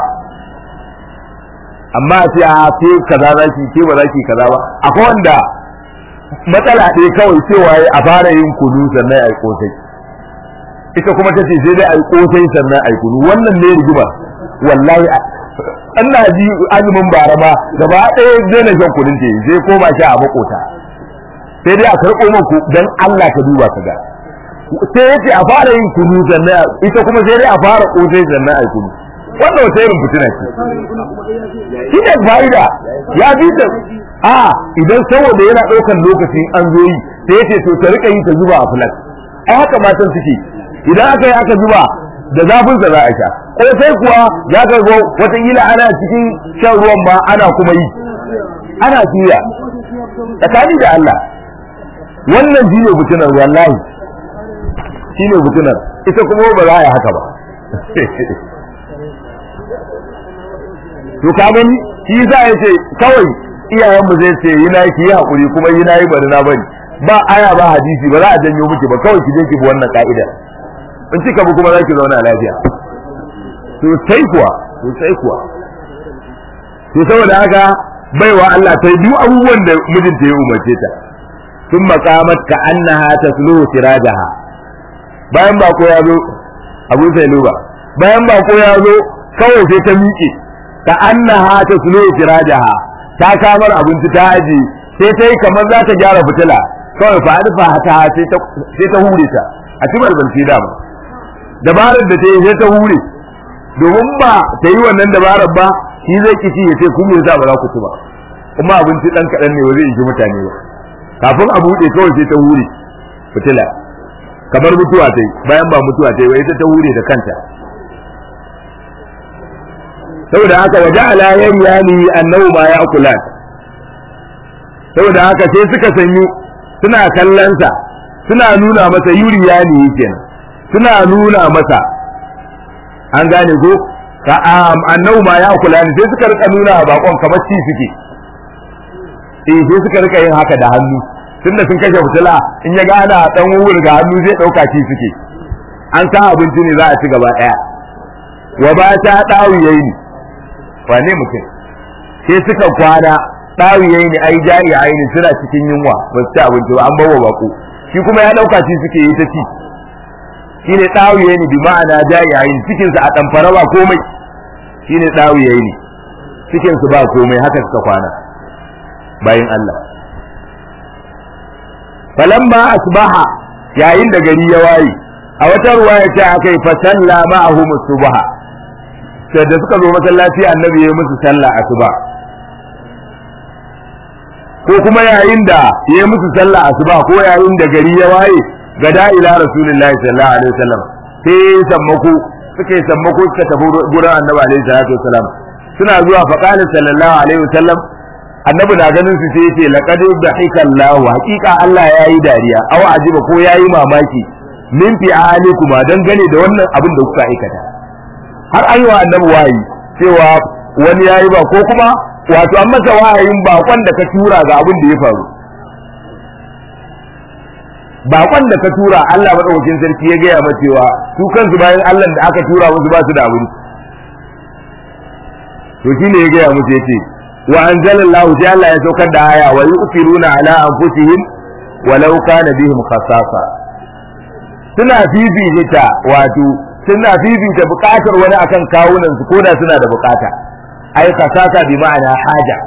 amma a ce a ce kaza za ki ce ba za ki kaza ba akwai wanda matsala ɗaya kawai cewa a fara yin kudu sannan a yi kosai ita kuma ta ce sai dai a yi kosai sannan a yi kudu wannan ne rigima wallahi ina ji azumin bara ma gaba ɗaya daina shan kudin ta sai koma sha a makota sai dai a karɓo maku dan Allah ka duba ka ga sai yace a fara yin kudu sannan ita kuma sai dai a fara kosai sannan a yi kudu wannan wata irin fitina ce shi ne fa'ida ya bi da a idan saboda yana ɗaukar lokaci an zo yi sai yace to ta rika yi ta zuba a fulan ai haka matan suke idan aka yi aka zuba da zafin sa za a sha ko sai kuwa za ka go wataƙila ana cikin shan ruwan ma ana kuma yi ana tuya tsakani da Allah wannan shine fitinar wallahi shine fitinar ita kuma ba za a yi haka ba to ka gani shi za ya ce kawai iyayenmu zai ce yi na yi hakuri kuma yi na yi bari na bari ba aya ba hadisi ba za a janyo miki ba kawai ki je ki bi wannan ka'ida in kika bi kuma za ki zauna lafiya to sai kuwa to sai kuwa to saboda haka baiwa Allah ta yi duk abubuwan da mijinta ya umarce ta sun makamat ka annaha tasluhu sirajaha bayan ba ko ya zo abu sai luba bayan ba ko ya zo kawai sai ta miƙe ka annaha tasluhu sirajaha ta kamar abinci ta aji sai ta yi kamar za ta gyara fitila kawai fa alfa ta sai ta sai ta hure ta a cibar balci dama dabarar da ta yi sai ta hure domin ba ta yi wannan dabarar ba shi zai kici ya ce kun yasa ba za ku ci ba kuma abinci dan kaɗan ne ba zai ishi mutane ba kafin a buɗe kawai sai ta hure fitila kamar mutuwa ta yi bayan ba mutuwa ta yi ba ita ta hure da kanta saboda haka waje ala yan yani annahu ma ya akulat saboda haka sai suka sanyu suna kallonsa suna nuna masa yuri yani kenan suna nuna masa an gane ko ka annahu ma ya akulat sai suka rika nuna bakon kamar ci suke eh sai suka rika yin haka da hannu tunda sun kashe fitila in ya gana dan wuri ga hannu zai dauka ci suke an sa abinci ne za a ci gaba daya wa ba ta dawiyayi wane mutum sai suka kwana dawiyayi ne ai jari aini suna cikin yunwa ba su ci abinci ba an bawa bako shi kuma ya dauka ci suke yi ta ci shine dawiyayi bi ma'ana jari aini cikin sa a damfara ba komai shine dawiyayi ne cikin su ba komai haka suka kwana bayin Allah falamma asbaha yayin da gari ya waye a wata ruwaya ta akai fa salla ma'ahum subha sai da suka zo masallaci annabi ya yi musu sallah asuba ko kuma yayin da ya yi musu sallah asuba ko yayin da gari ya waye gada ila rasulullahi sallallahu alaihi wasallam sai sammako suka yi sammako suka tafi gurin annabi alaihi salatu wasallam suna zuwa fa qala sallallahu alaihi wasallam annabi na ganin su sai yace laqad dhahika Allah haqiqa Allah yayi dariya aw ajiba ko yayi mamaki min fi alikuma dan gane da wannan abin da kuka aikata har an yi wa annabi wayi cewa wani yayi ba ko kuma wato an masa wahayin bakon da ka tura ga abin da ya faru bakon da ka tura Allah madaukakin sarki ya gaya mata cewa su kansu bayan Allah da aka tura musu ba su da abin to shine ya gaya musu yace wa anzalallahu sai Allah ya saukar da aya wa yusiruna ala anfusihim walau kana bihim khasasa suna fifita wato suna fifita bukatar wani akan kawunan su koda suna da bukata ai khasasa bi ma'ana haja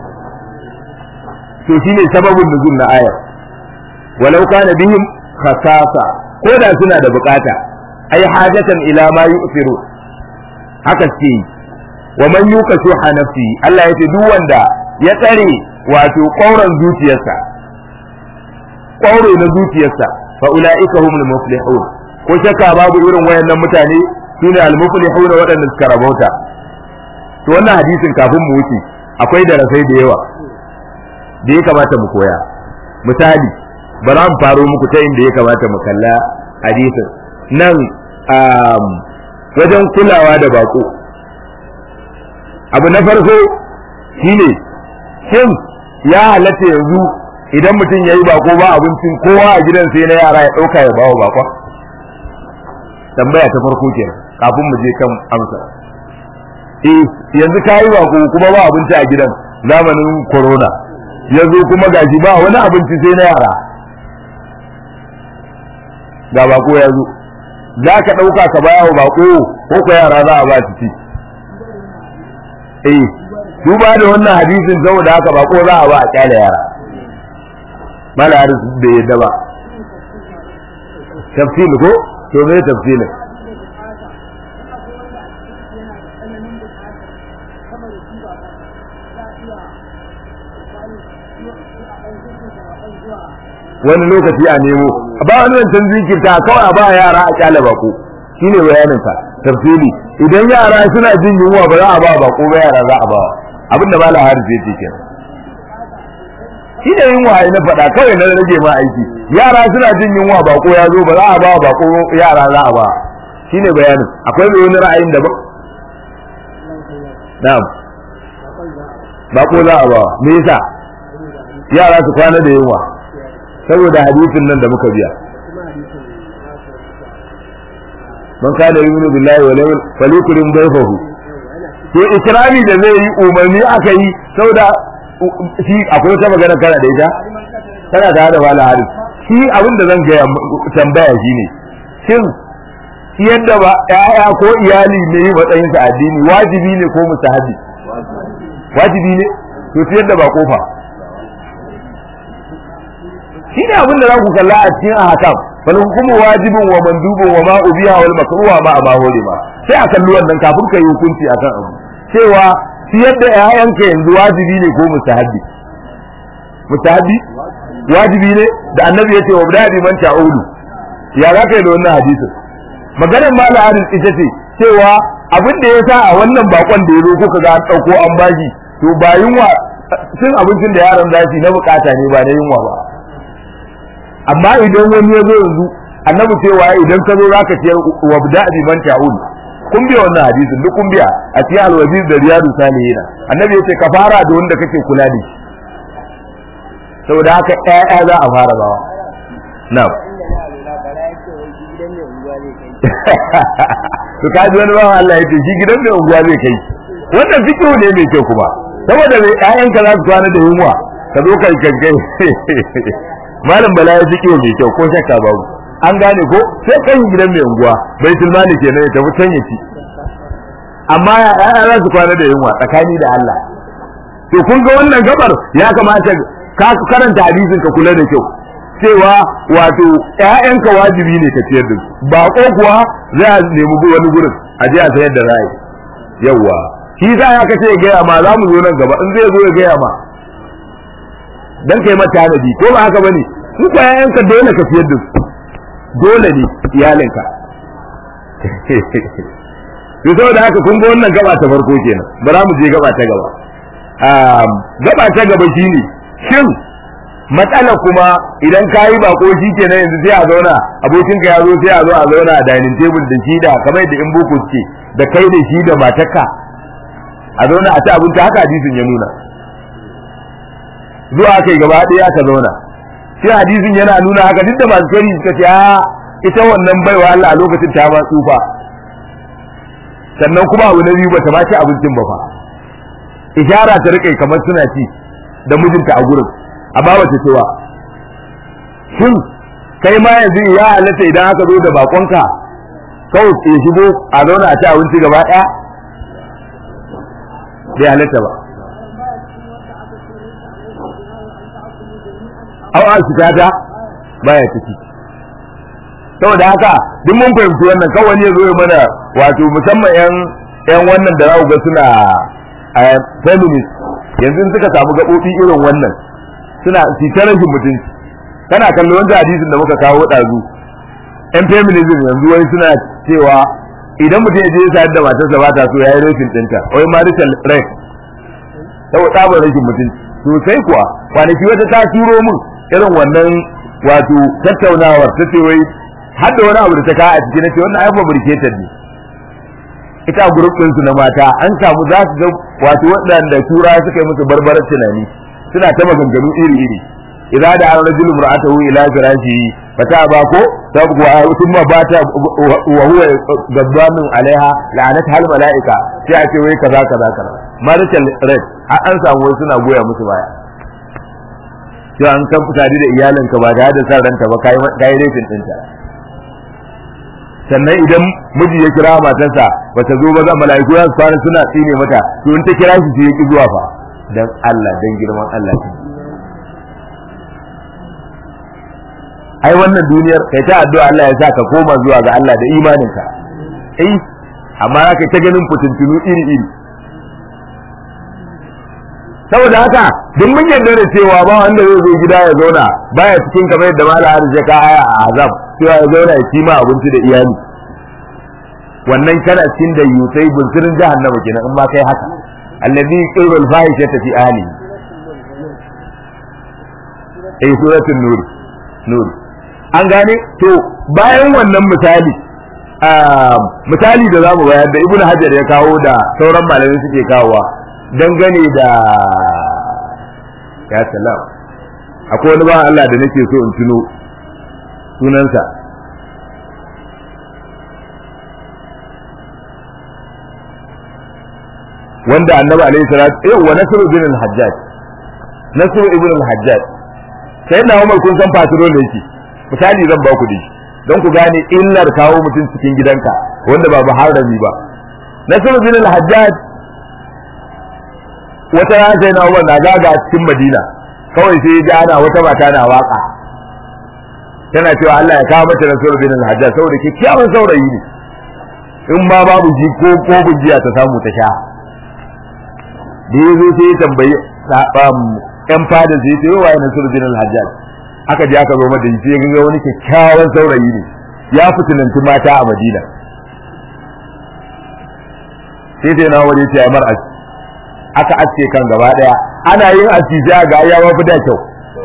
to shine sababin nuzul na ayar walau kana bihim khasasa koda suna da bukata ai hajatan ila ma yusiru haka ce wa man yuka shuha nafsi Allah ya ce duk wanda ya tsare wato ƙauran zuciyarsa ƙauro na zuciyarsa fa ulaika humul muflihun ko shakka babu irin wayannan mutane sune al muflihun waɗanda suka rabauta to wannan hadisin kafin mu wuce akwai darasai da yawa da ya kamata mu koya misali bara mu faro muku ta inda ya kamata mu kalla hadisin nan wajen kulawa da bako abu na farko shine shin ya halatta yanzu idan mutum ya yi bako ba abincin kowa a gidan sai na yara ya ɗauka ya bawa bakon tambaya ta farko kenan kafin mu je kan amsa eh yanzu ka yi bako kuma ba abinci a gidan zamanin corona yanzu kuma gashi ba wani abinci sai na yara ga bako ya zo za ka ɗauka ka baya wa bako ko ko yara za a ba su ci eh duba da wannan hadisin saboda haka bako za a ba a kyale yara mala haris bai yadda ba tafsil ko to me tafsilin wani lokaci a nemo ba wani zancen zikirta kawai a ba yara a kyale bako shine bayanin ka tafsili idan yara suna jin yunwa ba za a ba bako ba yara za a ba abinda ba la haris yake kenan shi ne yunwa ai na faɗa kawai na rage ma aiki yara suna jin yunwa bako ya zo ba za a ba bako yara za a ba shine bayanin akwai mai wani ra'ayin daban na'am bako za a ba me yasa yara su kwana da yunwa saboda hadisin nan da muka biya man kana yu'minu billahi wal yawmil falyukrim dayfahu to ikrami da zai yi umarni aka yi saboda shi akwai wata magana kana da ita tana tare da wala hadis shi abin da zan gaya tambaya shine shin yadda ba ƴaƴa ko iyali ne yi matsayin sa addini wajibi ne ko mustahabi wajibi ne to shi yadda ba kofa shi ne abin da za ku kalla a cikin ahkam fal hukumu wajibun wa mandubun wa ma ubiha wal makruha ma ma ma sai a kalli wannan kafin ka yi hukunci akan abu cewa siyar da ƴaƴanka yanzu wajibi ne ko mustahabi mustahabi wajibi ne da annabi ya ce wa bada man ta'ulu ya za ka yi da wannan hadisin maganar mala hadis ita ce cewa abin da ya sa a wannan bakon da ya zo kuka ga an ɗauko an baji to ba yunwa cin abincin da yaron zafi na bukata ne ba na yunwa ba amma idan wani ya zo yanzu annabi cewa idan ka zo za ka ciyar wa bada man ta'ulu kun biya wannan hadisin duk kun biya a cikin alwazir da riyadu salihin annabi yace ka fara da wanda kake kula da shi saboda haka ƴaƴa za a fara bawa na'am to kaji wani bawa Allah yace shi gidan mai unguwa zai kai wannan fikihu ne mai kyau kuma saboda mai ƴaƴanka za su kwana da yunwa ka zo kai kankai malam bala ya fikihu mai kyau ko shakka babu an gane ko sai kan gidan mai unguwa bai tilmani kenan ya tafi can ya ci amma ya za su kwana da yunwa tsakani da Allah to kun ga wannan gabar ya kamata ka karanta hadisin ka kula da kyau cewa wato ƴaƴanka wajibi ne ka ciyar da su ba ko kuwa za a nemi wani gurin a je a sayar da ra'ayi yawa shi za ya kace gaya ma za mu zo nan gaba in zai zo ya gaya ma dan kai mata hanabi ko ba haka bane su ko ƴaƴanka dole ka ciyar da su dole ne iyalinka to saboda haka kun ga wannan gaba ta farko kenan bara mu je gaba ta gaba gaba ta gaba shine shin matsala kuma idan ka yi bako shi kenan yanzu sai a zauna abokinka ya zo sai a zo a zauna a dining table da shi da kamar da in boko suke da kai da shi da matarka a zauna a ci abinci haka hadisin ya nuna zuwa kai gaba ɗaya ka zauna shi hadisin yana nuna haka duk da masu kari suka ce a ita wannan baiwa Allah a lokacin ta ma tsufa sannan kuma abu na biyu bata ma ci abincin ba fa ishara ta rike kamar suna ci da mijinta a gurin amma bata ci ba shin kai ma yanzu ya halatta idan aka zo da bakonka kawai ya shigo a zauna a ci abinci gaba ɗaya bai halatta ba au a shiga ta baya ciki saboda haka duk mun fahimci wannan kawai ne zo mana wato musamman yan yan wannan da za ga suna feminist yanzu suka samu gaɓoɓi irin wannan suna fitar rashin mutunci kana kallo wanda hadisin da muka kawo ɗazu yan feminism yanzu wai suna cewa idan mutum ya je ya sayar da matarsa ba ta so ya yi rashin ɗinta wai marital rape saboda tsabar rashin mutunci sosai kuwa kwanaki wata ta turo min irin wannan wato tattaunawar ta ce wai har da wani abu da ta kawo a cikin ce wannan ai fabricated ne ita group din su na mata an samu za su ga wato waɗanda tura suka yi musu barbarar tunani suna ta maganganu iri iri idan da an rajulu mar'atahu ila firashi fata ba ko tabgu a thumma bata wa huwa gadbanun alaiha la'anat hal malaika sai a ce wai kaza kaza kaza marital red an samu wasu suna goya musu baya sai an kan fitari da iyalinka ba da da san ranta ba kai kai rafin dinta sannan idan miji ya kira matarsa ba ta zo ba za mala'iku za su fara suna tsine mata to in ta kira shi sai ya ki zuwa fa dan Allah dan girman Allah ai wannan duniyar kai ta addu'a Allah ya sa ka koma zuwa ga Allah da imaninka eh amma kai ta ganin fitintunu iri iri saboda haka duk mun yarda da cewa ba wanda zai zo gida ya zauna baya cikin kamar yadda malam Haris ya ka aya a azab cewa ya zauna ya ci ma abinci da iyali wannan kana cikin da yusai bunsirin jahannama kenan in ma kai haka allazi yuqiru al-fahishata fi ahli eh suratul nur nur an gane to bayan wannan misali misali da zamu bayar da ibnu hajar ya kawo da sauran malamai suke kawowa dangane da ya salam akwai wani ba Allah da nake so in tuno sunansa wanda annabi alaihi salatu yau wa nasru bin al-hajjaj nasru ibn al-hajjaj sai na umar kun san patrol da yake misali zan ba ku da shi don ku gane illar kawo mutum cikin gidanka wanda ba muharrami ba nasru bin al-hajjaj wata rana sai na umar na gaga cikin madina kawai sai ya ji ana wata mata na waka tana cewa Allah ya kawo mata nasru bin al-hajjaj saboda kyakkyawan saurayi ne in ma babu ji ko ko bujiya ta samu ta sha da ya zo sai ya tambayi yan fada sai ya yi wa yana surjin al-hajjaj aka je aka zo mata sai ya ga wani kyakkyawan saurayi ne ya fitinanci mata a madina sai sai na waje ce mar aski aka aske kan gaba daya ana yin aski sai ga ya mafi da kyau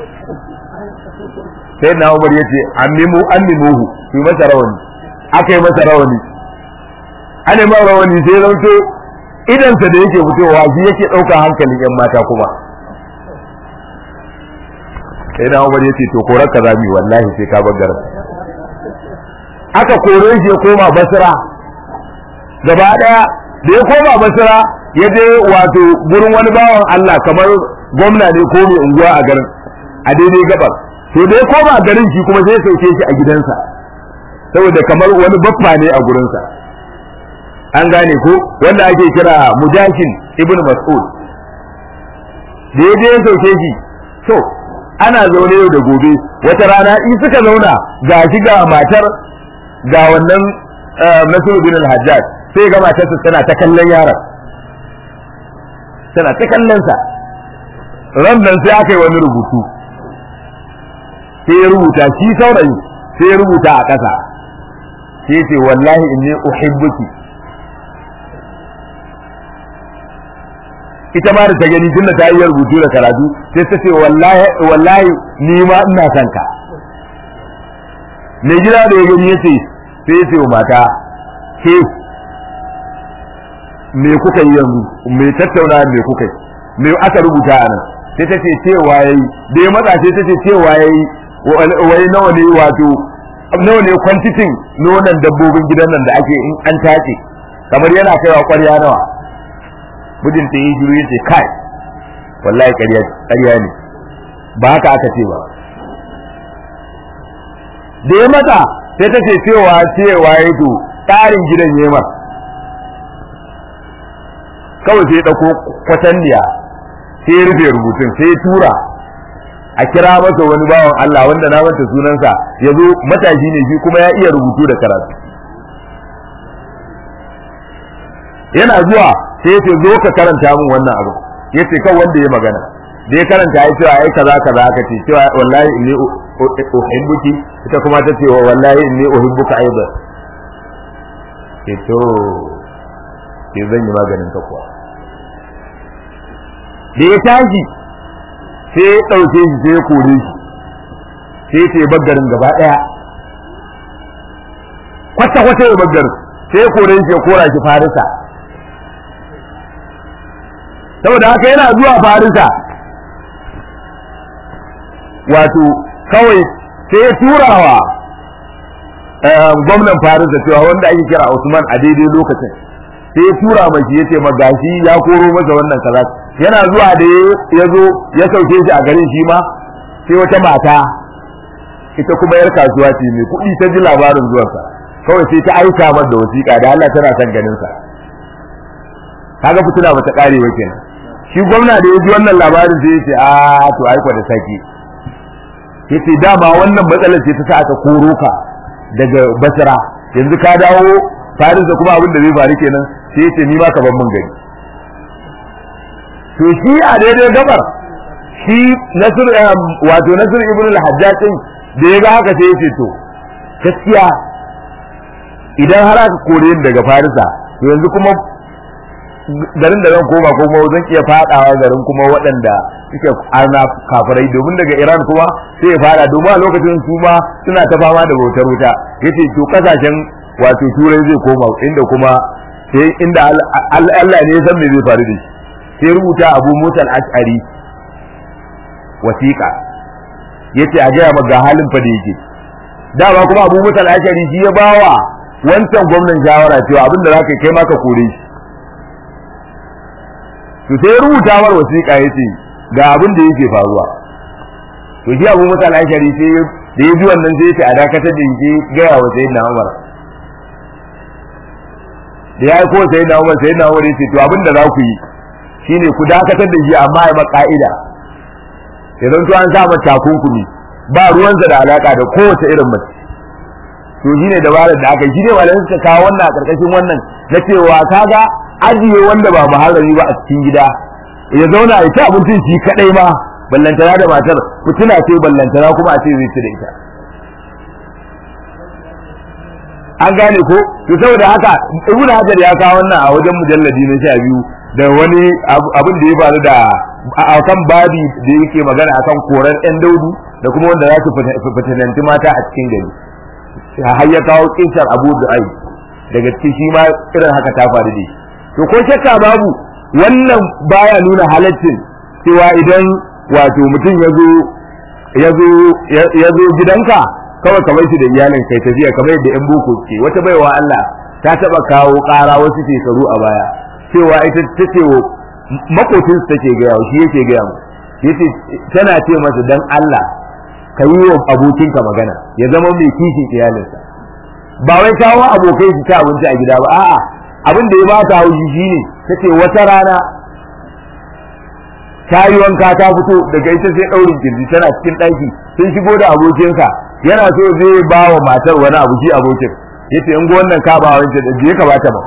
sai na umar ya ce ammimu ammimuhu su masa rawani aka yi masa rawani ana ma rawani sai zauto idansa da yake fitowa shi yake ɗaukar hankalin yan mata kuma sai na umar yace to korar ka zami wallahi sai ka bar garin aka kore shi ya koma basra gaba daya da ya koma basra ya je wato gurin wani bawan Allah kamar gwamna ne ko mai unguwa a garin a daidai gabar to da ya koma garin shi kuma sai ya sauke shi a gidansa saboda kamar wani baffa ne a gurinsa an gane ko wanda ake kira mujashin ibn mas'ud da ya je ya sauke shi to ana zaune yau da gobe wata rana in suka zauna ga shi ga matar ga wannan nasiru bin al-hajjaj sai ga matarsa tana ta kallon yaron tana ta kallon sa ran nan sai aka yi wani rubutu sai ya rubuta shi saurayi sai ya rubuta a ƙasa sai ce wallahi inni uhibbuki ita ma da ta gani tunda ta yi rubutu da karatu sai ta ce wallahi wallahi ni ma ina son ka mai gida da ya gani yace sai ya ce wa mata ke me kuka yi yanzu me tattauna me kuka yi me aka rubuta a nan sai ta ce cewa yayi da ya matsa sai ta ce cewa yayi wai nawa ne wato nawa ne kwantitin nonon dabbobin gidan nan da ake in an tace kamar yana kaiwa kwarya nawa mijin ta yi shiru yace kai wallahi ƙarya ƙarya ne ba haka aka ce ba da ya mata sai ta ce cewa cewa ya to tsarin gidan yema kawai sai ya ɗauko kwatanniya sai ya rufe rubutun sai ya tura a kira masa wani bawan Allah wanda na manta sunansa ya zo matashi ne shi kuma ya iya rubutu da karatu yana zuwa sai ya ce zo ka karanta min wannan abu ya ce kan wanda ya magana da ya karanta ya ce ai kaza kaza aka ce cewa wallahi inni uhibbuki ita kuma ta ce wallahi inni uhibbuka aidan ke to ke zan yi maganin ka kuwa da ya tashi sai ya ɗauke shi sai ya kore shi sai ya ce baggarin gaba ɗaya kwata kwata ya baggarin sai ya kore shi ya kora shi farisa saboda haka yana zuwa farisa wato kawai sai ya turawa gwamnan farisa cewa wanda ake kira Usman a daidai lokacin sai ya tura mashi yace magashi ya koro masa wannan kaza yana zuwa da ya zo ya sauke shi a garin shi ma sai wata mata ita kuma yar kasuwa ce mai kuɗi ta ji labarin zuwansa kawai sai ta aika masa da wasiƙa da Allah tana son ganin sa kaga fitina bata kare ba kenan shi gwamna da ya ji wannan labarin sai ya ce a to aiko da saki yace dama wannan matsalar ce ta sa aka koro ka daga basra yanzu ka dawo faris da kuma abin da zai faru kenan sai yace ni ma ka ban mun gani to shi a daidai gabar shi nasir wato nasir ibn al-hajjaj da ya ga haka sai yace to gaskiya idan har aka kore ni daga farisa to yanzu kuma garin da zan koma ko kuma zan iya fadawa garin kuma waɗanda suke ana kafirai domin daga Iran kuma sai ya fada domin a lokacin su ma suna ta fama da bautar wuta yace to kasashen wato turai zai koma inda kuma sai inda Allah ne ya san me zai faru da shi sai rubuta Abu Musa al-Ash'ari wasiqa yace a gaya maka halin fa da yake dama kuma Abu Musa al-Ash'ari shi ya bawa wancan gwamnan shawara cewa abinda zaka kai maka kore shi to sai rubuta mar wasiƙa yace ga abin da yake faruwa to shi Abu Musa al-Ashari sai da ya ji wannan sai yace a dakatar da shi gaya wa Sayyidina Umar da ya ko Sayyidina Umar Sayyidina Umar yace to abin da za ku yi shine ku dakatar da shi amma ya maka'ida idan to an sa mata takunkumi ba ruwansa da alaka da kowace irin mace to shine dabarar da aka yi shine malamai suka kawo wannan a karkashin wannan na cewa kaga ajiye wanda ba muharrami ba a cikin gida ya zauna ya ci abincin shi kadai ma ballantana da matar fitina ce ballantana kuma a ce zai ci da ita an gane ko to saboda haka ibnu hajar ya kawo wannan a wajen mujalladi na sha biyu da wani abin da ya faru da akan babi da yake magana akan koran yan daudu da kuma wanda za su fitinanti mata a cikin gari har ya kawo kisar abu du'ai daga cikin shi ma irin haka ta faru da shi to ko shakka babu wannan baya nuna halaccin cewa idan wato mutum ya zo ya zo gidanka kawai kamar shi da iyalin kai tafiya kamar yadda yan boko ke wata baiwa Allah ta taba kawo ƙara wasu shekaru a baya cewa ita ta ce wa makocin su take gaya shi yake gaya mu yace tana ce masa dan Allah ka yi wa abokinka magana ya zama mai kishin iyalinsa ba wai kawo abokai su ci abinci a gida ba a'a abin da ya ba ta haushi shine tace wata rana ta yi wanka ta fito daga ita sai daurin kirji tana cikin ɗaki sun shigo da abokinsa yana so zai ba wa matar wani abu shi abokin yace in ga wannan ka ba wancan da je ka bata ba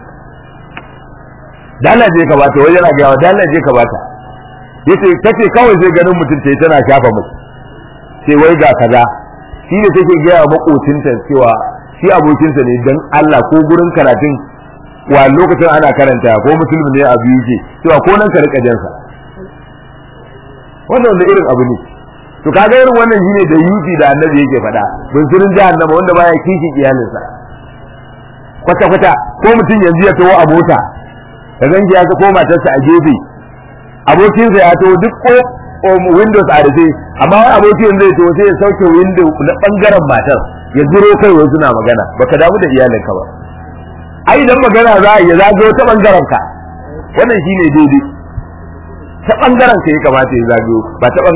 dalla je ka bata wai yana ga wa dalla je ka bata yace kace kawai sai ganin mutum tayi tana shafa mu sai wai ga kaza shi ne take ga wa makocinta cewa shi abokinsa ne dan Allah ko gurin karatun wa lokacin ana karanta ko musulmi ne a biyu ke cewa ko nan ka rika jansa wannan wanda irin abu ne to kaga irin wannan shine da yuti da annabi yake faɗa bunsurin jahannama wanda baya kishi iyalinsa kwata kwata ko mutum yanzu ya tawo a mota ka ganji ya ga ko matarsa a gefe abokinsa ya tawo duk ko windows a rufe amma wani abokin zai tawo sai ya sauke window na bangaren matar ya zuro kai wai suna magana baka damu da iyalinka ba ai idan magana za a yi zagayo ta bangaren ka wannan shine daidai ta bangaren ka ya kamata ya zagayo ba ta